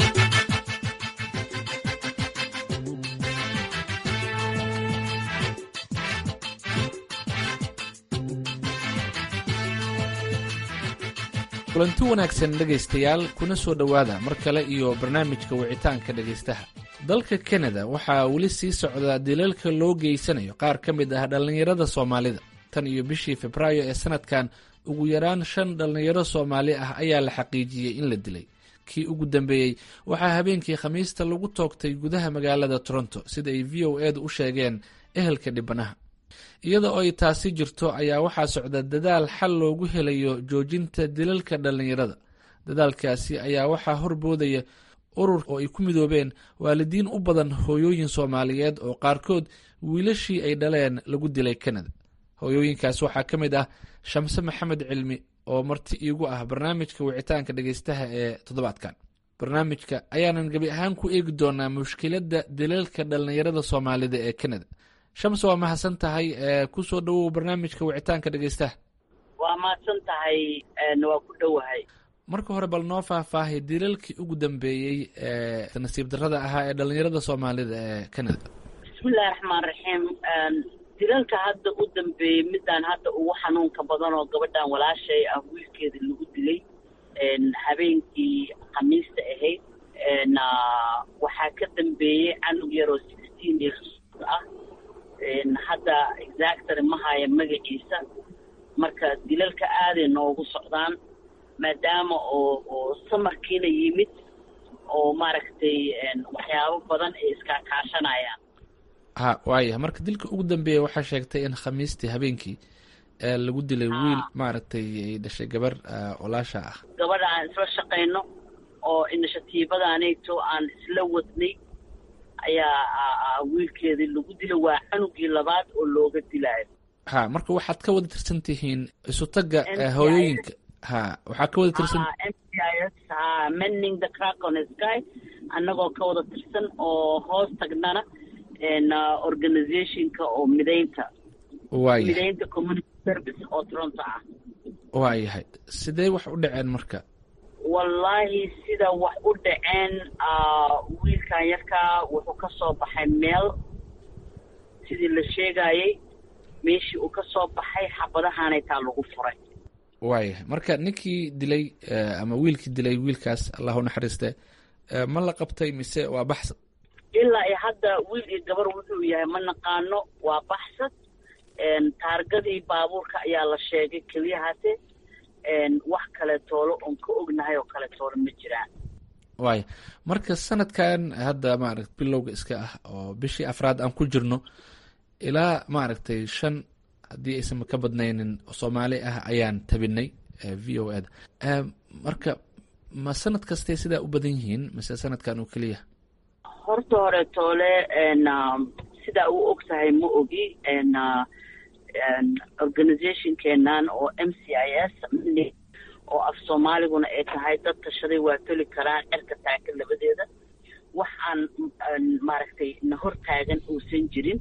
kulanti wanaagsan dhegaystayaal kuna soo dhowaada mar kale iyo barnaamijka wicitaanka dhegaystaha dalka kanada waxaa weli sii socdaa dilalka loo geysanayo qaar ka mid ah dhallinyarada soomaalida tan iyo bishii febraayo ee sanadkan ugu yaraan shan dhallinyaro soomaali ah ayaa la xaqiijiyey in la dilay kii ugu dambeeyey waxaa habeenkii khamiista lagu toogtay gudaha magaalada toronto sida ay v o edu u sheegeen ehelka dhibanaha iyada oo ay taasi jirto ayaa waxaa socda dadaal xal loogu helayo joojinta dilalka dhallinyarada dadaalkaasi ayaa waxaa horboodaya urur oo ay ku midoobeen waalidiin u badan hooyooyin soomaaliyeed oo qaarkood wiilashii ay dhaleen lagu dilay kanada hooyooyinkaas waxaa ka mid ah shamse maxamed cilmi oo marti iigu ah barnaamijka wicitaanka dhegeystaha ee toddobaadkan barnaamijka ayaanan gebi ahaan ku eegi doonaa mushkiladda dilalka dhallinyarada soomaalida ee kanada shams waa mahadsan tahay kusoo dhowow barnaamijka wicitaanka dhegeystaha waa mahadsan tahay waa ku dhowahay marka hore bal noo faahfaahay dilalkii ugu dambeeyey ee nasiib darrada ahaa ee dhallinyarada soomaalida ee canada bismillahi raxmaan raxiim dilalka hadda u dambeeyey midaan hadda ugu xanuunka badan oo gabadhan walaashay ah wiilkeeda lagu dilay habeenkii khamiista ahayd waxaa ka dambeeyey canug yaroo sixteen years ah hadda exactary ma haya magaciisa marka dilalka aaday noogu socdaan maadaama oo oo samarkiina yimid oo maaragtay waxyaabo badan ay iskaakaashanayaan ha waaya marka dilka ugu dambeeya waxaa sheegtay in khamiistii habeenkii lagu dilay wiil maaragtay ay dhashay gabar walaasha ah gabadha aan isla shaqayno oo inishatiibadaanayto aan isla wadnay ayaa wiilkeedii lagu dilay waa canugii labaad oo looga dilaayo ha marka waxaad ka wada tirsan tihiin isutaga hooyooyinka ha waxaa ka wada tirsan m c i s ha mending the crack on the sky annagoo ka wada tirsan oo hoos tagnana organizationka oo midaynta waayahay midaynta community service oo toronto ah waayahay sidee wax u dhaceen marka wallaahi sida wax u dhaceen wiilkan yarkaa wuxuu ka soo baxay meel sidii la sheegayay meeshii uu ka soo baxay xabadahaanay taa lagu furay waayahay marka ninkii dilay ama wiilkii dilay wiilkaas allah u naxariiste ma la qabtay mise waa baxsad ilaa iyo hadda wiil iyo gabar wuxuu yahay ma naqaano waa baxsad taargadii baabuurka ayaa la sheegay keliyahaase wax kale toolo oon ka ognahay oo kale toolo ma jiraan waaya marka sanadkan hadda maaragt bilowga iska ah oo bishii afraad aan ku jirno ilaa maaragtay shan haddii aysan ka badnaynin soomaali ah ayaan tabinay v o eda marka ma sanad kastay sidaa u badan yihiin mise sanadkan oo keliya horta hore toole sidaa u og tahay ma ogi organizationkeenan oo m c i s oo af soomaaliguna ay tahay dad tashaday waa toli karaan cerka taagan labadeeda wax aan maaragtay na hor taagan uusan jirin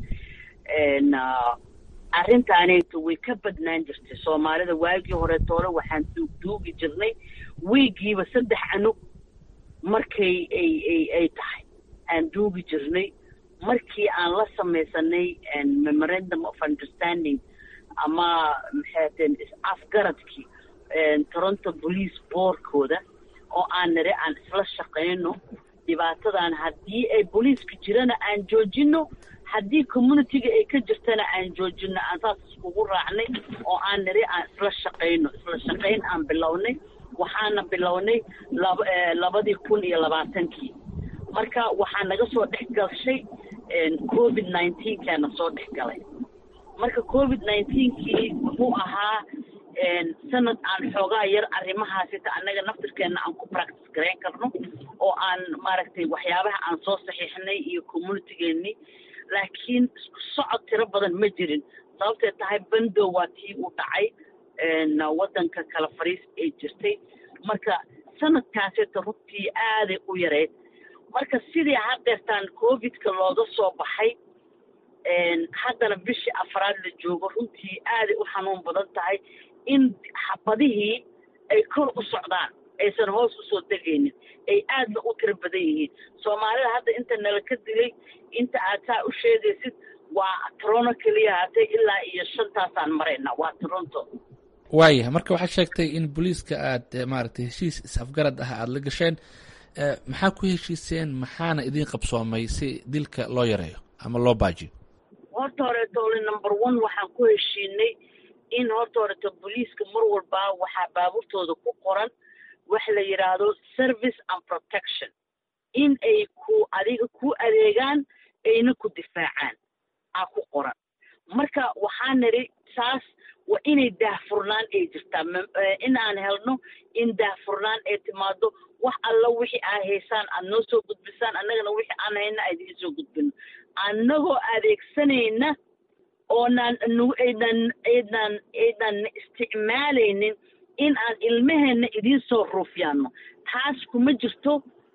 arrintaanayto way ka badnaan jirtay soomaalida waagii hore toole waxaan duugduugi jirnay wiigiiba saddex canug markay ay ay ay tahay aan duugi jirnay markii aan la samaysanay memorandum of understanding ama maxaateen is-afgaradkii toronto police boardkooda oo aan nire aan isla shaqayno dhibaatadan haddii ay booliiska jirana aan joojino haddii communityga ay ka jirtana aan joojino aan saas iskugu raacnay oo aan niri aan isla shaqayno isla shaqayn aan bilownay waxaana bilownay laba labadii kun iyo labaatankii marka waxaa naga soo dhex gashay covid nineteenkaana soo dhex galay marka covid nineteenkii wuxuu ahaa sanad aan xoogaa yar arrimahaasita annaga naftirkeenna aan ku practice garayn karno oo aan maaragtay waxyaabaha aan soo saxiixnay iyo communitygeenni laakiin isku socod tiro badan ma jirin sababtee tahay bandow waa tii u dhacay waddanka kala fariis ay jirtay marka sanadkaasita runtii aaday u yareyd marka sidii haddeertaan covidka looga soo baxay haddana bishii afraad la joogo runtii aaday u xanuun badan tahay in xabadihii ay kor u socdaan aysan hoos usoo degaynin ay aadna u tiro badan yihiin soomaalida hadda inta nala ka dilay inta aad saa u sheegaysid waa toronto keliya haatay ilaa iyo shantaasaan marayna waa toronto waayahay marka waxaad sheegtay in booliiska aad maaragtay heshiis is-afgarad ah aada la gasheen maxaa ku heshiiseen maxaana idiin qabsoomay si dilka loo yareeyo ama loo baajiyo horta horeetoole number one waxaan ku heshiinay in horta horeeto booliiska mar walbaa waxaa baabuurtooda ku qoran wax la yidhaahdo service and protection in ay ku adiga ku adeegaan ayna ku difaacaan aa ku qoran marka waxaa nidhi saas waa inay daahfurnaan ay jirtaa in aan helno in daahfurnaan ay timaado wax alla wixii aa haysaan aad noo soo gudbisaan annagana wixii aan hayna aad idiin soo gudbino annagoo adeegsanayna oonaan aydan aydan aydan isticmaalaynin in aan ilmaheenna idiin soo ruufyaano taas kuma jirto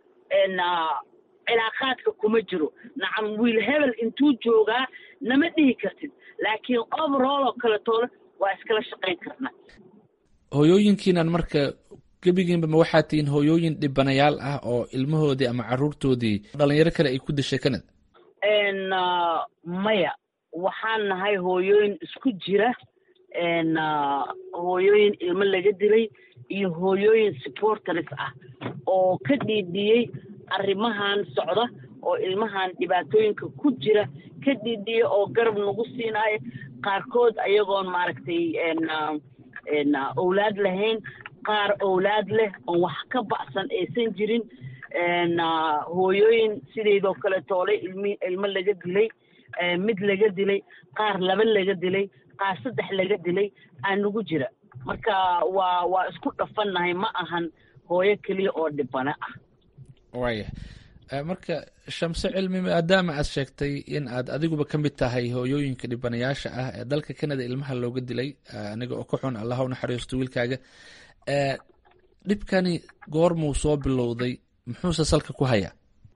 cilaaqaadka kuma jiro nacam wiil hebel intuu joogaa nama dhihi kartid laakiin overall oo kale toole waa iskala shaqayn karnaa hooyooyinkiinan marka gebigiinba ma waxaa tihiin hooyooyin dhibanayaal ah oo ilmahoodii ama caruurtoodii dhalinyaro kale ay ku dishay canada maya waxaan nahay hooyooyin isku jira hooyooyin ilmo laga dilay iyo hooyooyin supporters ah oo ka dhiidhiyey arrimahan socda oo ilmahan dhibaatooyinka ku jira ka dhiidhiya oo garab nagu siinaayo qaarkood ayagoon maaragtay owlaad lahayn qaar owlaad leh oon wax ka ba'san aysan jirin hooyooyin sideedoo kale toole ilmi ilmo laga dilay mid laga dilay qaar laba laga dilay qaar saddex laga dilay aa nagu jira marka waa waa isku dhafannahay ma ahan hooyo keliya oo dhibana ah waaya marka shamse cilmi maadaama aad sheegtay in aad adiguba ka mid tahay hooyooyinka dhibanayaasha ah ee dalka canada ilmaha looga dilay aniga oo ka xun allaha u naxariisto wiilkaaga dhibkani goormuu soo bilowday muxuuse salka ku hayaa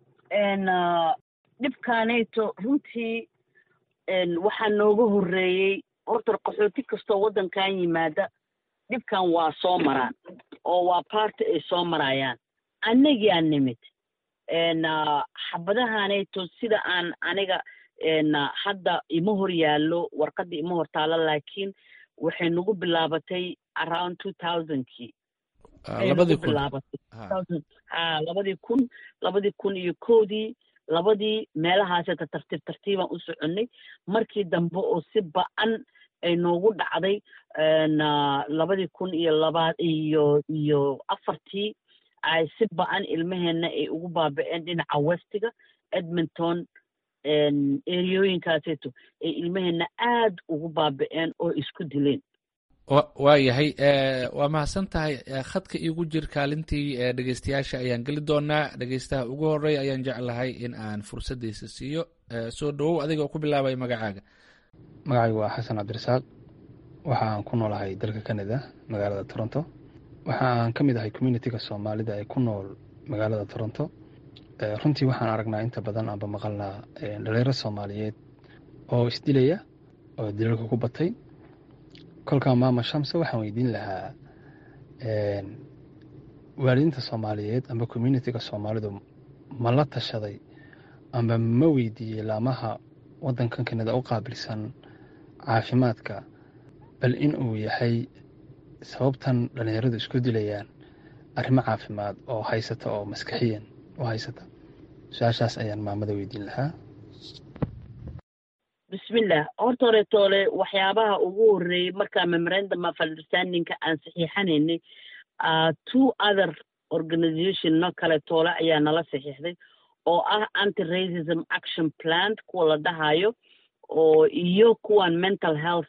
dhibkaanayto runtii waxaa nooga horreeyey horta qaxooti kastoo waddankan yimaada dhibkan waa soo maraan oo waa baarti ay soo marayaan annagiaa nimid xabadahanayto sida aan aniga hadda ima hor yaallo warqadda ima hor taalo laakiin waxay nagu bilaabatay around two thousandkii labadii kun ha labadii kun labadii kun iyo koodii labadii meelahaaseta tartiib tartiibaan u soconnay markii dambe oo si ba-an ay noogu dhacday labadii kun iyo labaad iyo iyo afartii ay si ba-an ilmaheenna ay ugu baaba-een dhinaca westiga edmonton eriyooyinkaaseeto ay ilmaheenna aad ugu baaba-een oo isku dileen waa yahay waa mahadsan tahay khadka iigu jir kaalintii dhegeystayaasha ayaan geli doonaa dhegeystaha ugu horeeya ayaan jeclahay in aan fursaddiisa siiyo soo dhawow adiga oo ku bilaabaya magacaaga magacaygu waa xasan cabdirasaaq waxa aan ku noolahay dalka canada magaalada toronto waxa aan ka mid ahay communitiga soomaalida ee ku nool magaalada toronto runtii waxaan aragnaa inta badan aanba maqalnaa dhalinyaro soomaaliyeed oo isdilaya oo dilalka ku batay kolkaa maama shamse waxaan weydiin lahaa waalidiinta soomaaliyeed amba communitiga soomaalidu ma la tashaday amba ma weydiiyey laamaha waddankan kanada u qaabilsan caafimaadka bal in uu yahay sababtan dhallinyaradu isku dilayaan arrimo caafimaad oo haysata oo maskaxiyan u haysata su-aashaas ayaan maamada weydiin lahaa bismillah horta horetoole waxyaabaha ugu horreeyey markaa memorandum of understandingka aan saxiixanaynay two other organizationno kale toole ayaa nala saxiixday oo ah anti racism action plant kuwa la dhahayo oo iyo kuwan mental health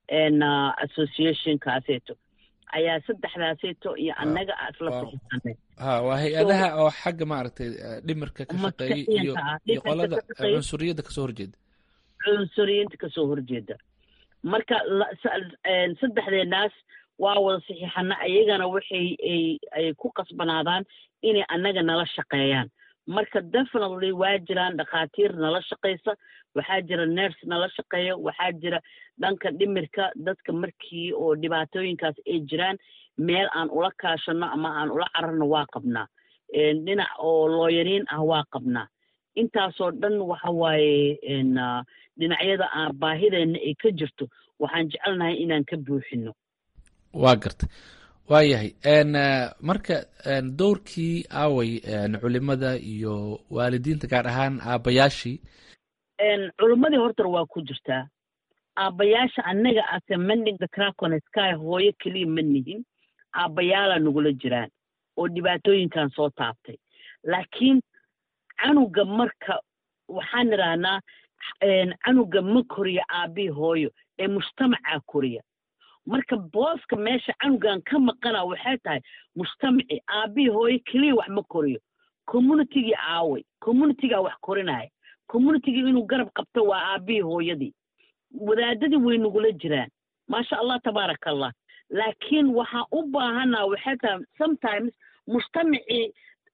associationkaaseeto ayaa saddexdaaseeto iyo annaga isla saxiixanay ha waa hay-adaha oo xagga maaragtay dhimirka ka shaqeeyay iyo iyo qolada cunsuriyadda kasoo horjeeda cunsuriyiinta kasoo horjeeda marka saddexdeenaas waa wada saxiixana ayagana waxay ay ku qasbanaadaan inay annaga nala shaqeeyaan marka definitely waa jiraan dhakhaatiir nala shaqaysa waxaa jira ners nala shaqeeya waxaa jira dhanka dhimirka dadka markii oo dhibaatooyinkaas ay jiraan meel aan ula kaashano ama aan ula cararno waa qabnaa dhinac oo looyariin ah waa qabnaa intaasoo dhan waxa waaye dhinacyada aan baahideenna ay ka jirto waxaan jecelnahay inaan ka buuxino waa gartay waa yahay marka dowrkii aaway culimada iyo waalidiinta gaar ahaan aabbayaashii culimmadii hortar waa ku jirtaa aabbayaasha annaga ase mending the cracon sky hooyo keliya ma nihin aabbayaalaa nagula jiraan oo dhibaatooyinkan soo taabtay laakiin canuga marka waxaan idhaahnaa canuga ma koriya aabii hooyo ee mujtamacaa koriya marka booska meesha canugan ka maqana waxay tahay mujtamaci aabii hooyo keliya wax ma koriyo communitigii aaway communitigaa wax korinaya communitigii inuu garab qabto waa aabii hooyadii wadaadadii way nagula jiraan maasha allah tabaaraka allah laakiin waxaan u baahanaa waxay tahay sometimes mujtamacii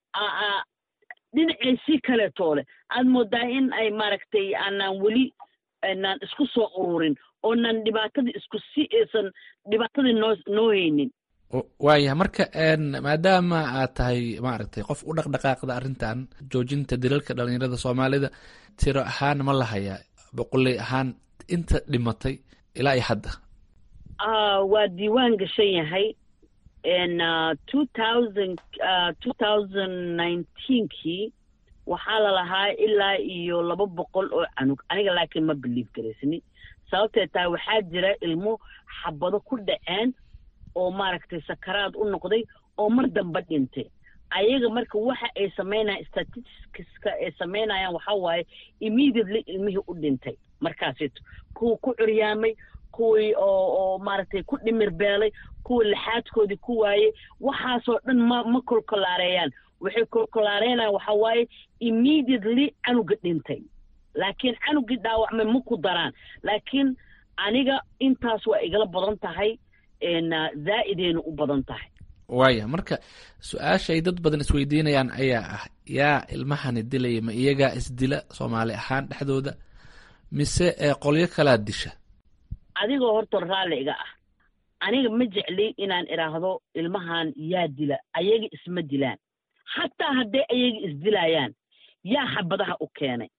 dhinaceysii kaleetoole aad moodaa in ay maaragtay aanaan weli aanaan isku soo ururin oonan dhibaatadii isku si aysan dhibaatadii noo noo haynin waayahay marka maadaama aad tahay maaragtay qof u dhaqdhaqaaqda arrintan joojinta dilalka dhalinyarada soomaalida tiro ahaan ma lahayaa boqoley ahaan inta dhimatay ilaa iyo hadda waa diiwaan gashan yahay two thousand two thousand nineteenkii waxaa lalahaa ilaa iyo laba boqol oo canug aniga laakiin ma biliif garaysni sababtee tahay waxaa jira ilmo xabado ku dhaceen oo maaragtay sakaraad u noqday oo mar dambe dhintay ayaga marka waxa ay samaynayan statisticska ay samaynayaan waxaa waaye immediately ilmihii u dhintay markaasito kuwa ku curyaamay kuwii oo oo maaragtay ku dhimir beelay kuwa lixaadkoodii ku waayey waxaasoo dhan ma ma kolkolaareeyaan waxay kolkolaareynayaan waxa waaye immediately canuga dhintay laakiin canugii dhaawacmay ma ku daraan laakiin aniga intaas waa igala badan tahay zaa'idayna u badan tahay waaya marka su-aasha ay dad badan isweydiinayaan ayaa ah yaa ilmahani dilaya ma iyagaa isdila soomaali ahaan dhexdooda mise ee qolyo kalaa disha adigoo horta raalli iga ah aniga ma jecli inaan idhaahdo ilmahan yaa dila ayaga isma dilaan xataa hadday ayaga isdilayaan yaa xabadaha u keenay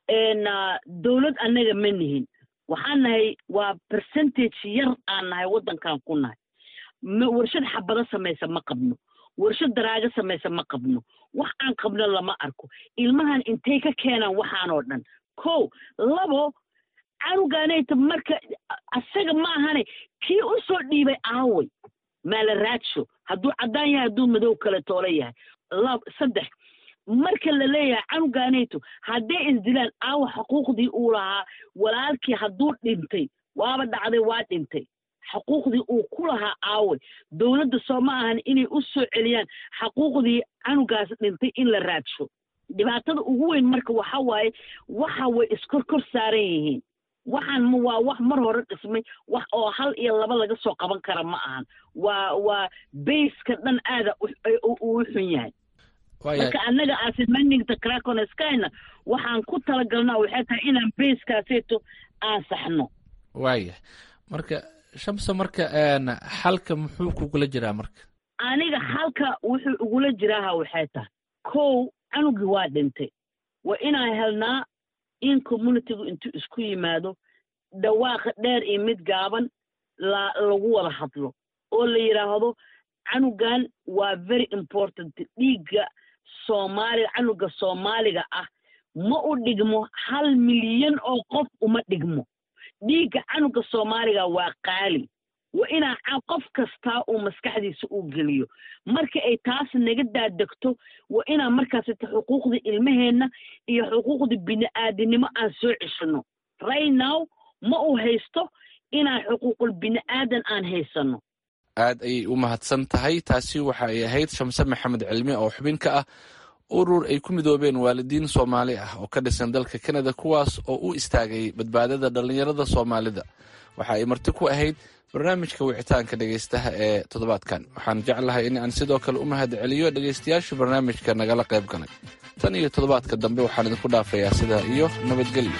dowlad annaga ma nihin waxaan nahay waa percentage yar aan nahay waddankan ku nahay warshad xabado samaysa ma qabno warshad daraago samaysa ma qabno wax aan qabno lama arko ilmahan intay ka keenaan waxaanoo dhan ko labo canugaanayta marka asaga ma ahane kii u soo dhiibay aaway maala raadsho hadduu caddaan yahay hadduu madow kale toolo yahay lab saddex marka la leeyahay canugaanayto hadday isdilaan aawa xuquuqdii uu lahaa walaalkii hadduu dhintay waaba dhacday waa dhintay xuquuqdii uu ku lahaa aaway dowladda soo ma ahan inay u soo celiyaan xaquuqdii canugaas dhintay in la raadsho dhibaatada ugu weyn marka waxa waaye waxa way iskor kor saaran yihiin waxaan ma waa wax mar hore dhismay wax oo hal iyo laba laga soo qaban kara ma ahan waa waa bayska dhan aada uu xun yahay marka annaga asimaningta craconeskyna waxaan ku talagalnaa waxay tahay inaan bayskaaseeto aan saxno waaya marka shamsa marka xalka muxuu kugula jiraa marka aniga xalka wuxuu igula jiraaha waxay tahay kow canugii waa dhintay waa inaan helnaa in communitygu intuu isku yimaado dhawaaqa dheer iyo mid gaaban la lagu wada hadlo oo la yidhaahdo canugan waa very important dhiigga soomaaliga canuga soomaaliga ah ma u dhigmo hal milyan oo qof uma dhigmo dhiigga canuga soomaaliga waa qaali waa inaa qof kastaa uu maskaxdiisa u geliyo marka ay taas naga daadegto waa inaan markaasita xuquuqda ilmaheenna iyo xuquuqda bini'aadinimo aan soo ceshino right now ma uu haysto inaan xuquuqul bini'aadan aan haysano aad ayay u mahadsan tahay taasi waxa ay ahayd shamse maxamed cilmi oo xubin ka ah urur ay ku midoobeen waalidiin soomaali ah oo ka dhisan dalka kanada kuwaas oo u istaagay badbaadada dhallinyarada soomaalida waxa ay marti ku ahayd barnaamijka wicitaanka dhegaystaha ee toddobaadkan waxaan jeclahay in aan sidoo kale u mahad celiyo dhegaystayaasha barnaamijka nagala qayb galay tan iyo toddobaadka dambe waxaan idinku dhaafayaa sidaa iyo nabadgelyo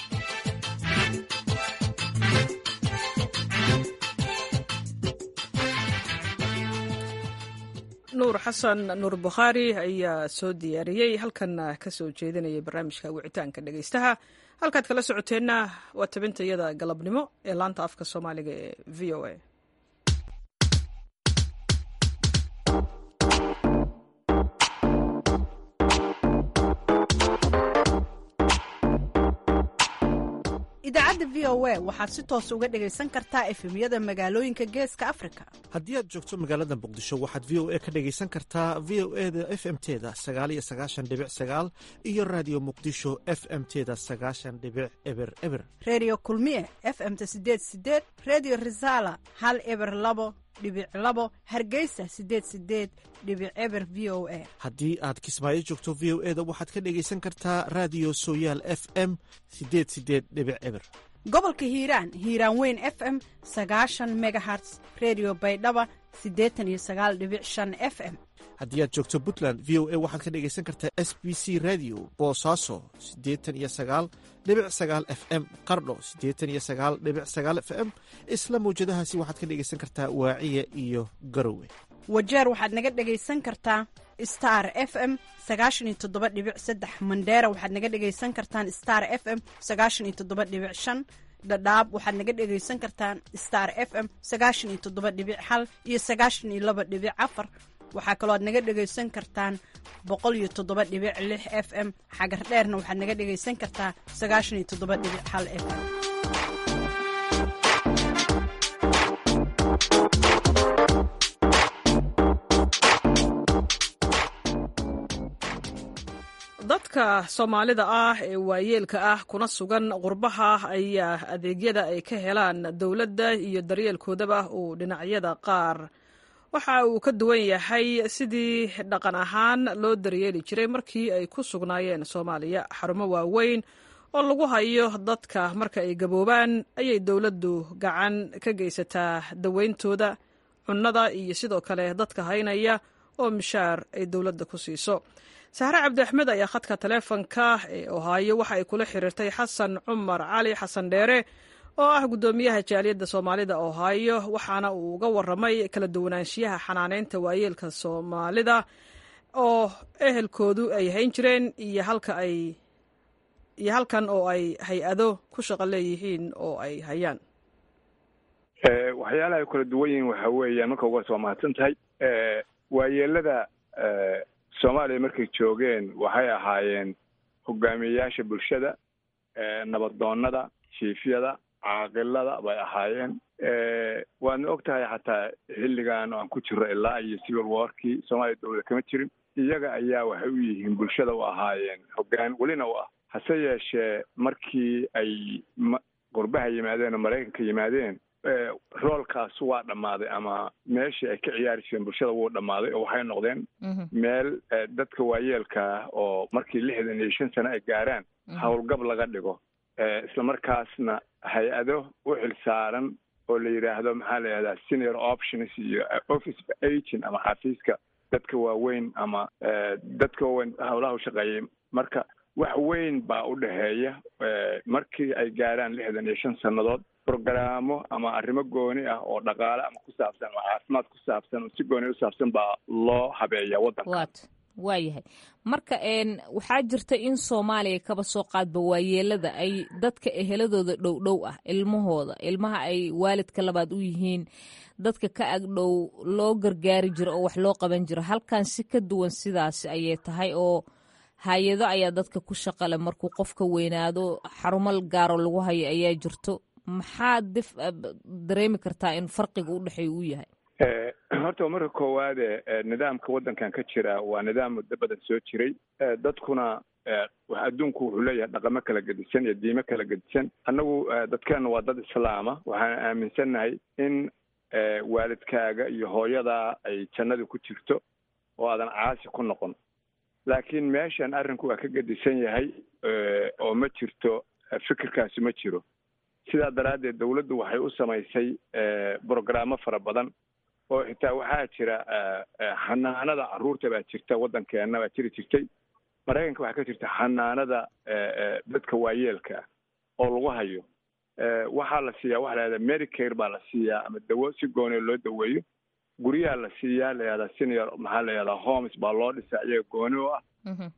nuur xasan nuur bukhaari ayaa soo diyaariyey halkanna ka soo jeedinayay barnaamijka wicitaanka dhegaystaha halkaad kala socoteenna waa tabinta iyada galabnimo ee laanta afka soomaaliga ee v o a idaacadda v o a waxaad si toos uga dhegaysan kartaa efemyada magaalooyinka geeska afrika haddii aad joogto magaalada muqdisho waxaad v o a ka dhegaysan kartaa v o e da f m teda sagaaliyo sagaashan dhibic sagaal iyo raadiyo muqdisho f m teda sagaashan dhibic eber eber redio kulmiye f m-ta sideed sideed redio resala hal eber labo dhibic labo hargeysa sideed sideed dhibic eber v o a haddii aad kismaayo joogto v o e da waxaad ka dhegaysan kartaa raadiyo sooyaal f m sideed sideed dhibic eber gobolka hiiraan hiiraan weyn f m sagaashan megaherts redio baydhaba siddeetan iyo sagaal dhibic shan f m haddii aad joogto puntland v o a waxaad ka dhegaysan kartaa s b c radio boosaaso siddeetan iyo sagaal dhibic sagaal f m qardho siddeetan iyo sagaal dhibic sagaal f m isla mawjadahaasi waxaad ka dhegaysan kartaa waaciya iyo garowe wajeer waxaad naga dhegaysan kartaa star f m sagaashan iyo toddoba dhibic saddex mandheera waxaad naga dhegaysan kartaan star f m sagaashan iyo toddoba dhibic shan dhadhaab waxaad naga dhegaysan kartaan star f m sagaashan iyo toddoba dhibic hal iyo sagaashan iyo laba dhibic afar waxaa kaloo aad naga dhegaysan kartaan boqol iyo toddoba dhibic lix f m xagar dheerna waxaad naga dhegaysan kartaa sagaashan iyo toddoba dhibic hal f m dadka soomaalida ah ee waayeelka ah kuna sugan qurbaha ayaa adeegyada ay ka helaan dowladda iyo daryeelkoodaba uu dhinacyada qaar waxa uu ka duwan yahay sidii dhaqan ahaan loo daryeeli jiray markii ay ku sugnaayeen soomaaliya xarumo waaweyn oo lagu hayo dadka marka ay gaboobaan ayay dowladdu gacan ka geysataa daweyntooda cunnada iyo sidoo kale dadka haynaya oo mishaar ay dowladda ku siiso saxre cabdi axmed ayaa khadka taleefonka ee ohaayo waxa ay kula xiriirtay xasan cumar cali xasan dheere oo ah guddoomiyaha jaaliyadda soomaalida ohaayo waxaana uu uga waramay kala duwanaanshiyaha xanaaneynta waayeelka soomaalida oo ehelkoodu ay hayn jireen iyo halka ay iyo halkan oo ay hay-ado ku shaqo leeyihiin oo ay hayaan waxyaalaha ay kala duwan yihiin waxa weeyaan marka uga soo mahadsan tahay waayeelada soomaaliya markay joogeen waxay ahaayeen hogaamiyeyaasha bulshada nabadoonnada jiifyada caaqilada bay ahaayeen waadna og tahay xataa xilligan aan ku jiro ilaa iyo civil warkii soomaaliya dowlada kama jirin iyaga ayaa waxay u yihiin bulshada u ahaayeen hoggaan welina u ah hase yeeshee markii ay qurbaha yimaadeen oo maraykanka yimaadeen roolkaas waa dhammaaday ama meeshii ay ka ciyaari jireen bulshada wuu dhammaaday oo waxay noqdeen meel dadka waayeelka ah oo markii lixdan iyo shan sano ay gaaraan howlgab laga dhigo isla markaasna hay-ado u xil saaran oo la yidhaahdo maxaa la yidhahdaa senior options iyo office agent ama xafiiska dadka waaweyn ama dadka waaweyn howlaha u shaqeeyay marka wax weyn baa u dhexeeya markii ay gaaraan lixdan iyo shan sannadood brogaraamo ama arrimo gooni ah oo dhaqaale ama ku saabsan ama caafimaad ku saabsan oo si gooni u saabsan baa loo habeeya waddanka wat waayahay marka waxaa jirta in soomaaliya kaba soo qaadba waayeelada ay dadka eheladooda dhow dhow ah ilmahooda ilmaha ay waalidka labaad u yihiin dadka ka agdhow loo gargaari jiro oo wax loo qaban jiro halkan si ka duwan sidaas ayay tahay oo hay-ado ayaa dadka ku shaqale markuu qofka weynaado xarumal gaaro lagu hayo ayaa jirto maxaad dif dareemi kartaa in farqiga u dhexeeya uu yahay horta marka koowaade nidaamka waddankan ka jira waa nidaam muddo badan soo jiray dadkuna adduunku wuxuu leeyahay dhaqamo kala gedisan iyo diimo kala gedisan annagu dadkeenna waa dad islaama waxaan aaminsannahay in waalidkaaga iyo hooyadaa ay jannadii ku jirto oo aadan caasi ku noqon laakiin meeshan arrinku waa ka gedisan yahay oo ma jirto fikirkaasi ma jiro sidaa daraaddeed dawladdu waxay u samaysay brogaraamo fara badan oo xitaa waxaa jira xanaanada carruurta baa jirta waddankeenna baa jiri jirtay maraykanka waxaa ka jirta xanaanada dadka waayeelka ah oo lagu hayo waxaa la siiyaa waxa la yahahdaa medicare baa la siiyaa ama dawo si gooniya loo daweeyo guryaha la siiyaa la yahahdaa senior maxaa la yahahdaa homes baa loo dhisaa iyaga gooni u ah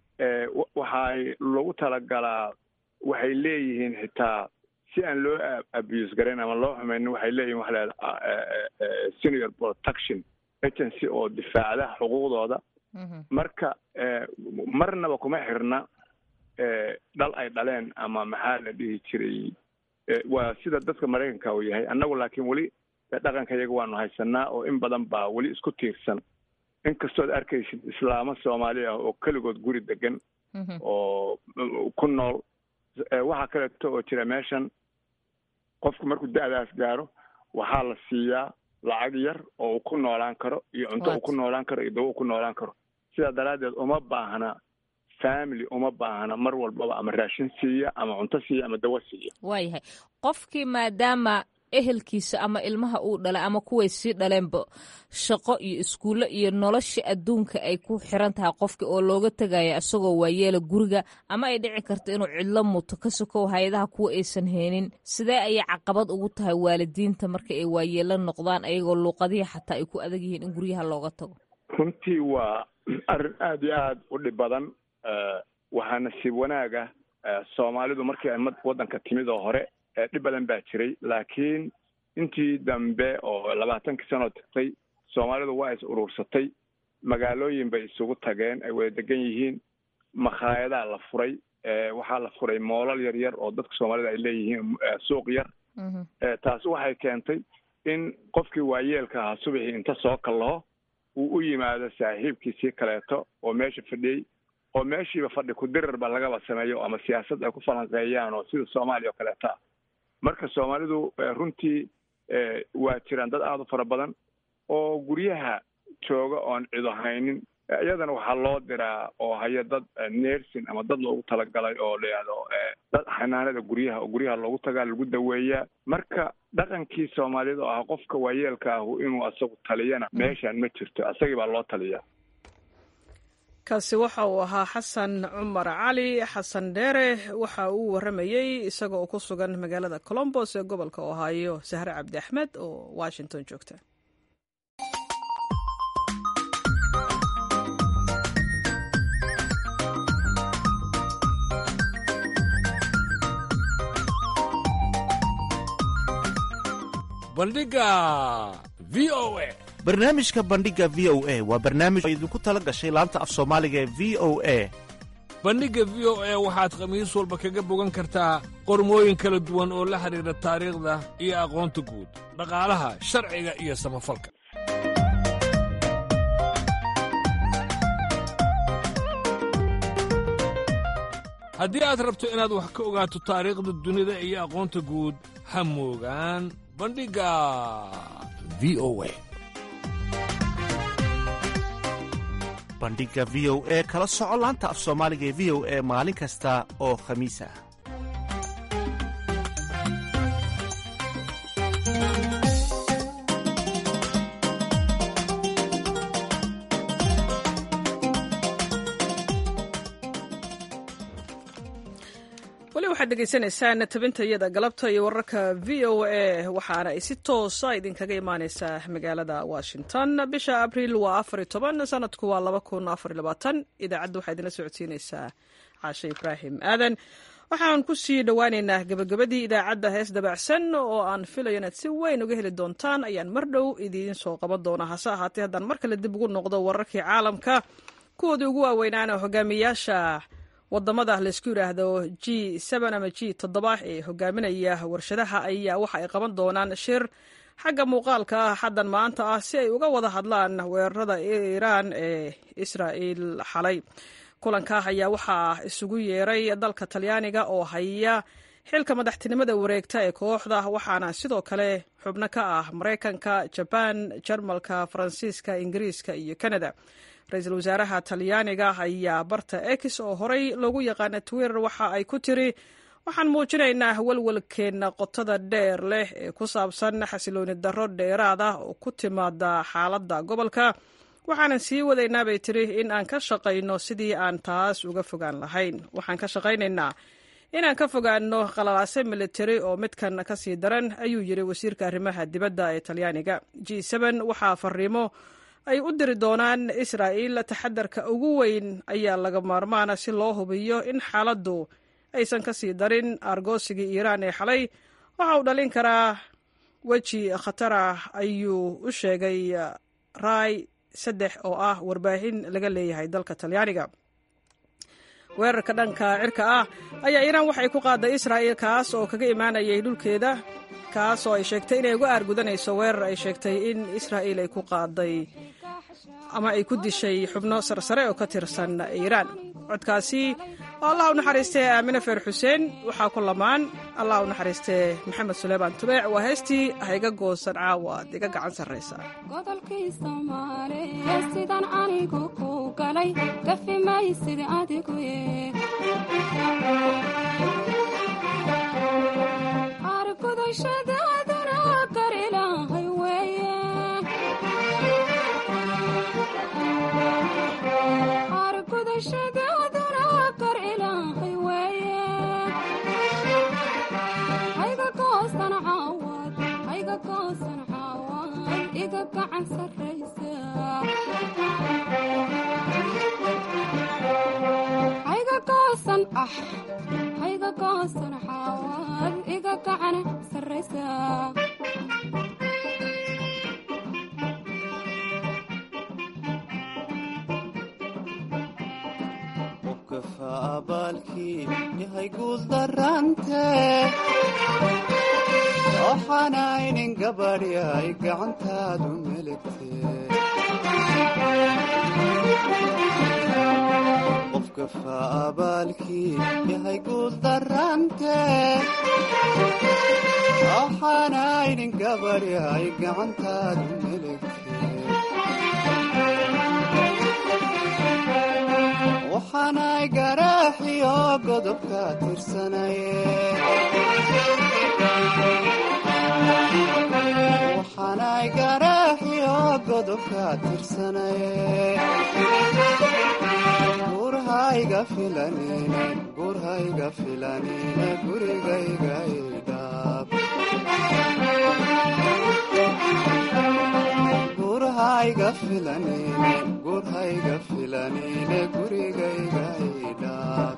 waxay lagu talagalaa waxay leeyihiin xitaa si aan loo abuse garayn ama loo xumaynin waxay leeyihin waxa lahahda senior protection agency oo difaacda xuquuqdooda marka marnaba kuma xirna dhal ay dhaleen ama maxaa la dhihi jiray waa sida dadka maraykanka uu yahay annagu laakiin weli dhaqanka iyaga waanu haysanaa oo in badan baa weli isku tiirsan inkastood arkaysid islaamo soomaali ah oo keligood guri degan oo ku nool waxaa kaleeto oo jira meeshan qofku markuu da-daas gaaro waxaa la siiyaa lacag yar oo uu ku noolaan karo iyo cunto uu ku noolaan karo iyo dawo uu ku noolaan karo sidaa daraaddeed uma baahna family uma baahna mar walbaba ama raashin siiya ama cunto siiya ama dawo siiya waayahay qofkii maadaama ehelkiisa ama ilmaha uu dhalay ama kuway sii dhaleenba shaqo iyo iskuullo iyo nolosha adduunka ay ku xiran tahay qofka oo looga tegaya isagoo waayeela guriga ama ay dhici karto inuu cidlo muto ka sokow hay-adaha kuwa aysan heenin sidee ayay caqabad ugu tahay waalidiinta marka ay waayeelo noqdaan ayagoo luuqadihii xataa ay ku adag yihiin in guryaha looga tago runtii waa arrin aada iyo aada u dhib badan waxaa nasiib wanaag ah soomaalidu markii ay waddanka timid oo hore dhib badan baa jiray laakiin intii dambe oo labaatankii sanoo tagtay soomaalidu waa is uruursatay magaalooyin bay isugu tageen ay wada degan yihiin makhaayadaha la furay waxaa la furay moolal yar yar oo dadka soomaalida ay leeyihiin suuq yar taasi waxay keentay in qofkii waayeelka ahaa subaxii inta soo kallaho uu u yimaado saaxiibkiisii kaleeto oo meesha fadhiyey oo meeshiiba fadhi ku-dirarba lagaba sameeyo ama siyaasad ay ku falanqeeyaan oo sida soomaaliya oo kaleeta marka soomaalidu runtii waa jiraan dad aada u fara badan oo guryaha jooga oon cido haynin iyadana waxaa loo diraa oo haya dad nersin ama dad loogu talagalay oo la yidhahdo dad xanaanada guryaha oo guryaha loogu tagaa lagu daweeyaa marka dhaqankii soomaaliyada oo ah qofka waayeelka ahu inuu asagu taliyana meeshaan ma jirto asagii baa loo taliyaa kaasi waxa uu ahaa xasan cumar cali xasan dheere waxa uu warramayey isaga oo ku sugan magaalada colombos ee gobolka ohaayo sahre cabdi axmed oo washington joogta bandhiga v o a barnaamijka bandhiga v o a waa barnaamij oo idinku tala gashay laanta af soomaaliga ee v o a bandhigga v o a waxaad khamiis walba kaga bogan kartaa qormooyin kala duwan oo la xidhiidha taariikhda iyo aqoonta guud dhaqaalaha sharciga iyo samafalka haddii aad rabto inaad wax ka ogaato taariikhda dunida iyo aqoonta guud ha moogaan bandhigga v o a bandhiga v o e kala soco laanta af soomaaliga ee v o e maalin kasta oo khamiis ah weli waxaad dhegaysanaysaan tabintayada galabta iyo wararka v o a waxaana ay si toosa idinkaga imaaneysaa magaalada washington bisha abriil waa afari toban sanadku waa laba kun afar labaatan idaacadda waxaa idinla socodsiineysaa caashe ibraahim aadan waxaan ku sii dhowaaneynaa gabagabadii idaacadda hees dabacsan oo aan filayo inaad si weyn uga heli doontaan ayaan mar dhow idiin soo qaban doonaa hase ahaatee haddaan mar kale dib ugu noqdo wararkii caalamka kuwoodii ugu waaweynaana hogaamiyaasha wadamada laysku yidhaahdo g ama g toddoba ee hogaaminaya warshadaha ayaa waxa ay qaban doonaan shir xagga muuqaalka ah xaddan maanta ah si ay uga wada hadlaan weerarada iiraan ee israa'il xalay kulanka ayaa waxaa isugu yeeray dalka talyaaniga oo haya xilka madaxtinimada wareegta ee kooxda waxaana sidoo kale xubno ka ah maraykanka jabaan jarmalka faransiiska ingiriiska iyo kanada ra-iisul wasaaraha talyaaniga ayaa barta ex oo horey loogu yaqaana twitter waxa ay ku tiri waxaan muujinaynaa walwalkeenna qotada dheer leh ee ku saabsan xasilooni darro dheeraad ah oo ku timaada xaaladda gobolka waxaanan sii wadaynaa bay tiri in aan ka shaqayno sidii aan taas uga fogaan lahayn waxaan ka shaqaynaynaa inaan ka fogaano qalalaase militari oo midkan ka sii daran ayuu yiri wasiirka arrimaha dibadda ee talyaaniga g waxaa fariimo ay u diri doonaan israa'iil taxadarka ugu weyn ayaa laga maarmaana si loo hubiyo in xaaladdu aysan ka sii darin aargoosigii iiraan ee xalay waxa uu dhalin karaa weji khatar ah ayuu u sheegay raay saddex oo ah warbaahin laga leeyahay dalka talyaaniga weerarka dhanka cirka ah ayaa iiraan waxay ku qaaday israa'iil kaas oo kaga imaanayay dhulkeeda kaas oo ay sheegtay inay uga aargudanayso weerar ay sheegtay in israa'iil ay ku qaaday ama ay ku dishay xubno sarsare oo ka tirsan iiraan codkaasi oo allah u naxariistee aamine feer xuseen waxaa ku lamaan allah u naxariistee maxamed suleymaan tubeec waa heestii hayga goosan caawa ad iga gacan sarraysa godolkii soomaaliye sidan anigu ku galay gafi maysid adigu argudashadaaduna gar ilaahay weeye argudashadaaduna gar ilaahay weeye hayga goosan caawad hayga goosan caawad iga gacan sarraysa hayga goosan ah hayga goosan caawad iga gacan sarraysa abaalkii yahay guuldarante waxaanaynin gabadhyay gacantaadu meligte qofka faabaalkii yahay guuldarante waxaanaynin gabadhyay gacantaadu meligte waxaanay garaaxiyo godobka tirsanaye waxaanay garaaxiyo godobka tirsanaye gurhayga filanine gurhayga filanine gurigayga idhaab gurhayga filanine gurhayga filanine gurigayga idhaab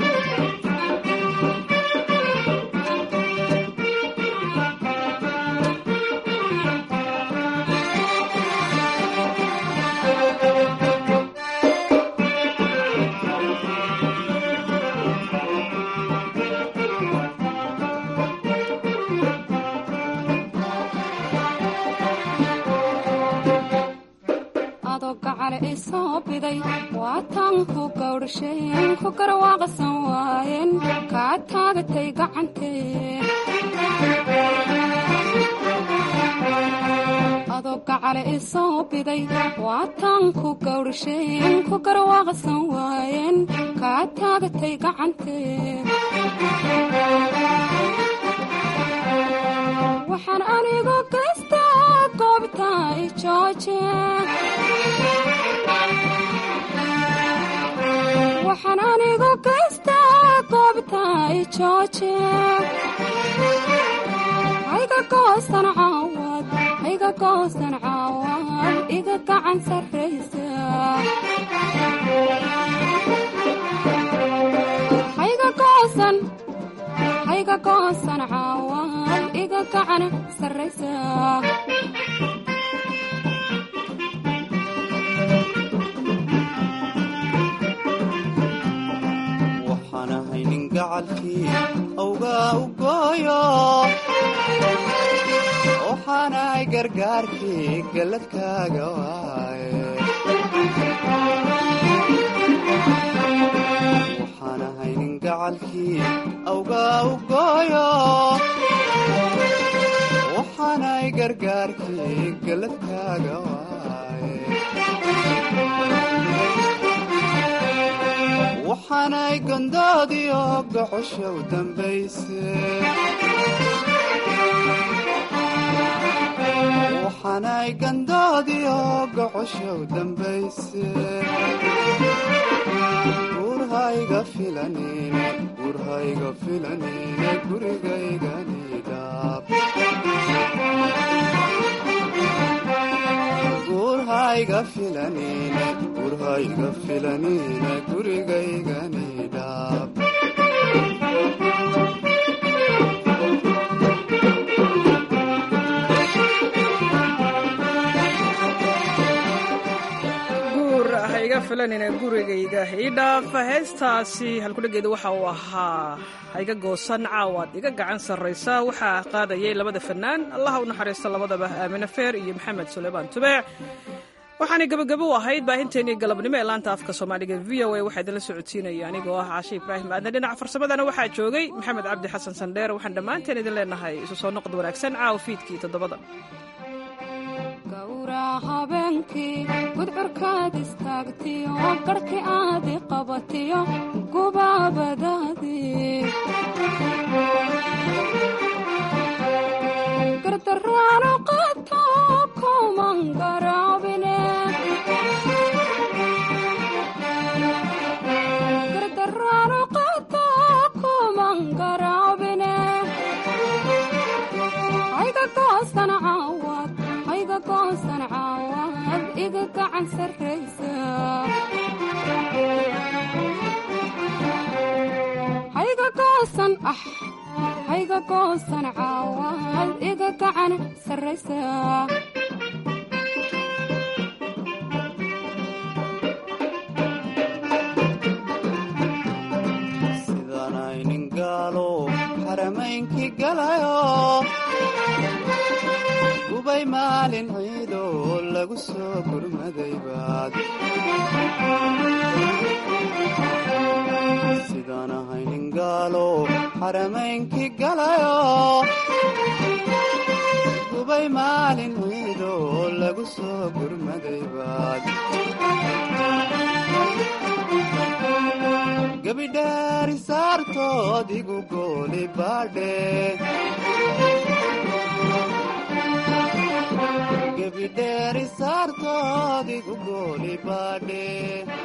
adoo gacale isoo biday waataan ku gawdhasheen ku garwaaqsan waayeen kaa taagatay gacantee adoo gacale isoo biday waataan ku gawdhasheen ku garwaaqsan waayeen kaa taagatay gacantee waxaan anigu gaystaa goobta i jooje waxaan anigu gaystaa goobta i jooje hayga goosan caawad hayga goosan caawad iga gacan sarraysa hayga goosan hayga goosan caawad iga gacan sarraysa waxaan ahay nin gacalkii awgaa u gooyo waxaanahay gargaarkii galladkaaga waaye waxaan ahay nin gacalkii awgaa u gooyo waxaanahay gargaarkii galladkaaga waaye waxaanay gondoodiyo gocosha u dambayse waxaanay gandoodiyo gocosha u dambayse gurhayga filanine gurhayga filanine gurigayganidhaab gurhayga filanine gurhayga filanine gurigayganidhaab guur ha iga filanina gurigayga ii dhaaf heestaasi halkudhageeda waxa uu ahaa ha iga goosan caawaad iga gacan sarraysa waxaa qaadayay labada fanaan allaha u naxariista labadaba aamine feer iyo maxamed suleymaan tubeec waxaanay gabagabo u ahayd baahinteennii galabnimo ee laanta afka soomaaliga v o a waxaa idinla socodsiinaya anigoo ah caashe ibraahim aadan dhinaca farsamadana waxaa joogay maxamed cabdi xasan sandheer waxaan dhammaanteen idin leenahay isu soo noqod wanaagsan caawa fiidkii toddobada gowraa habeenkii gudcurkaad istaagtiyo garhkii aadi qabatiyo gubaabadaadii gardaraano qato kuman garaabine gardaraano qato kuman garaabine hayga goosan caawad hayga goosan caawad iga gacan sarraysa hayga goosan ah hayga goosan caawad iga gacan sarraysa sidaanay nin gaalo xaramaynkii galayo gubay maalin ciido lagu soo gurmaday baad sidaan ahay nin gaalo xaramaynkii galayo gubay maalin ciido lagu soo gurmaday baad gebidheeri saartood igu gooli baadhe gebidheeri saartood igu gooli baadhe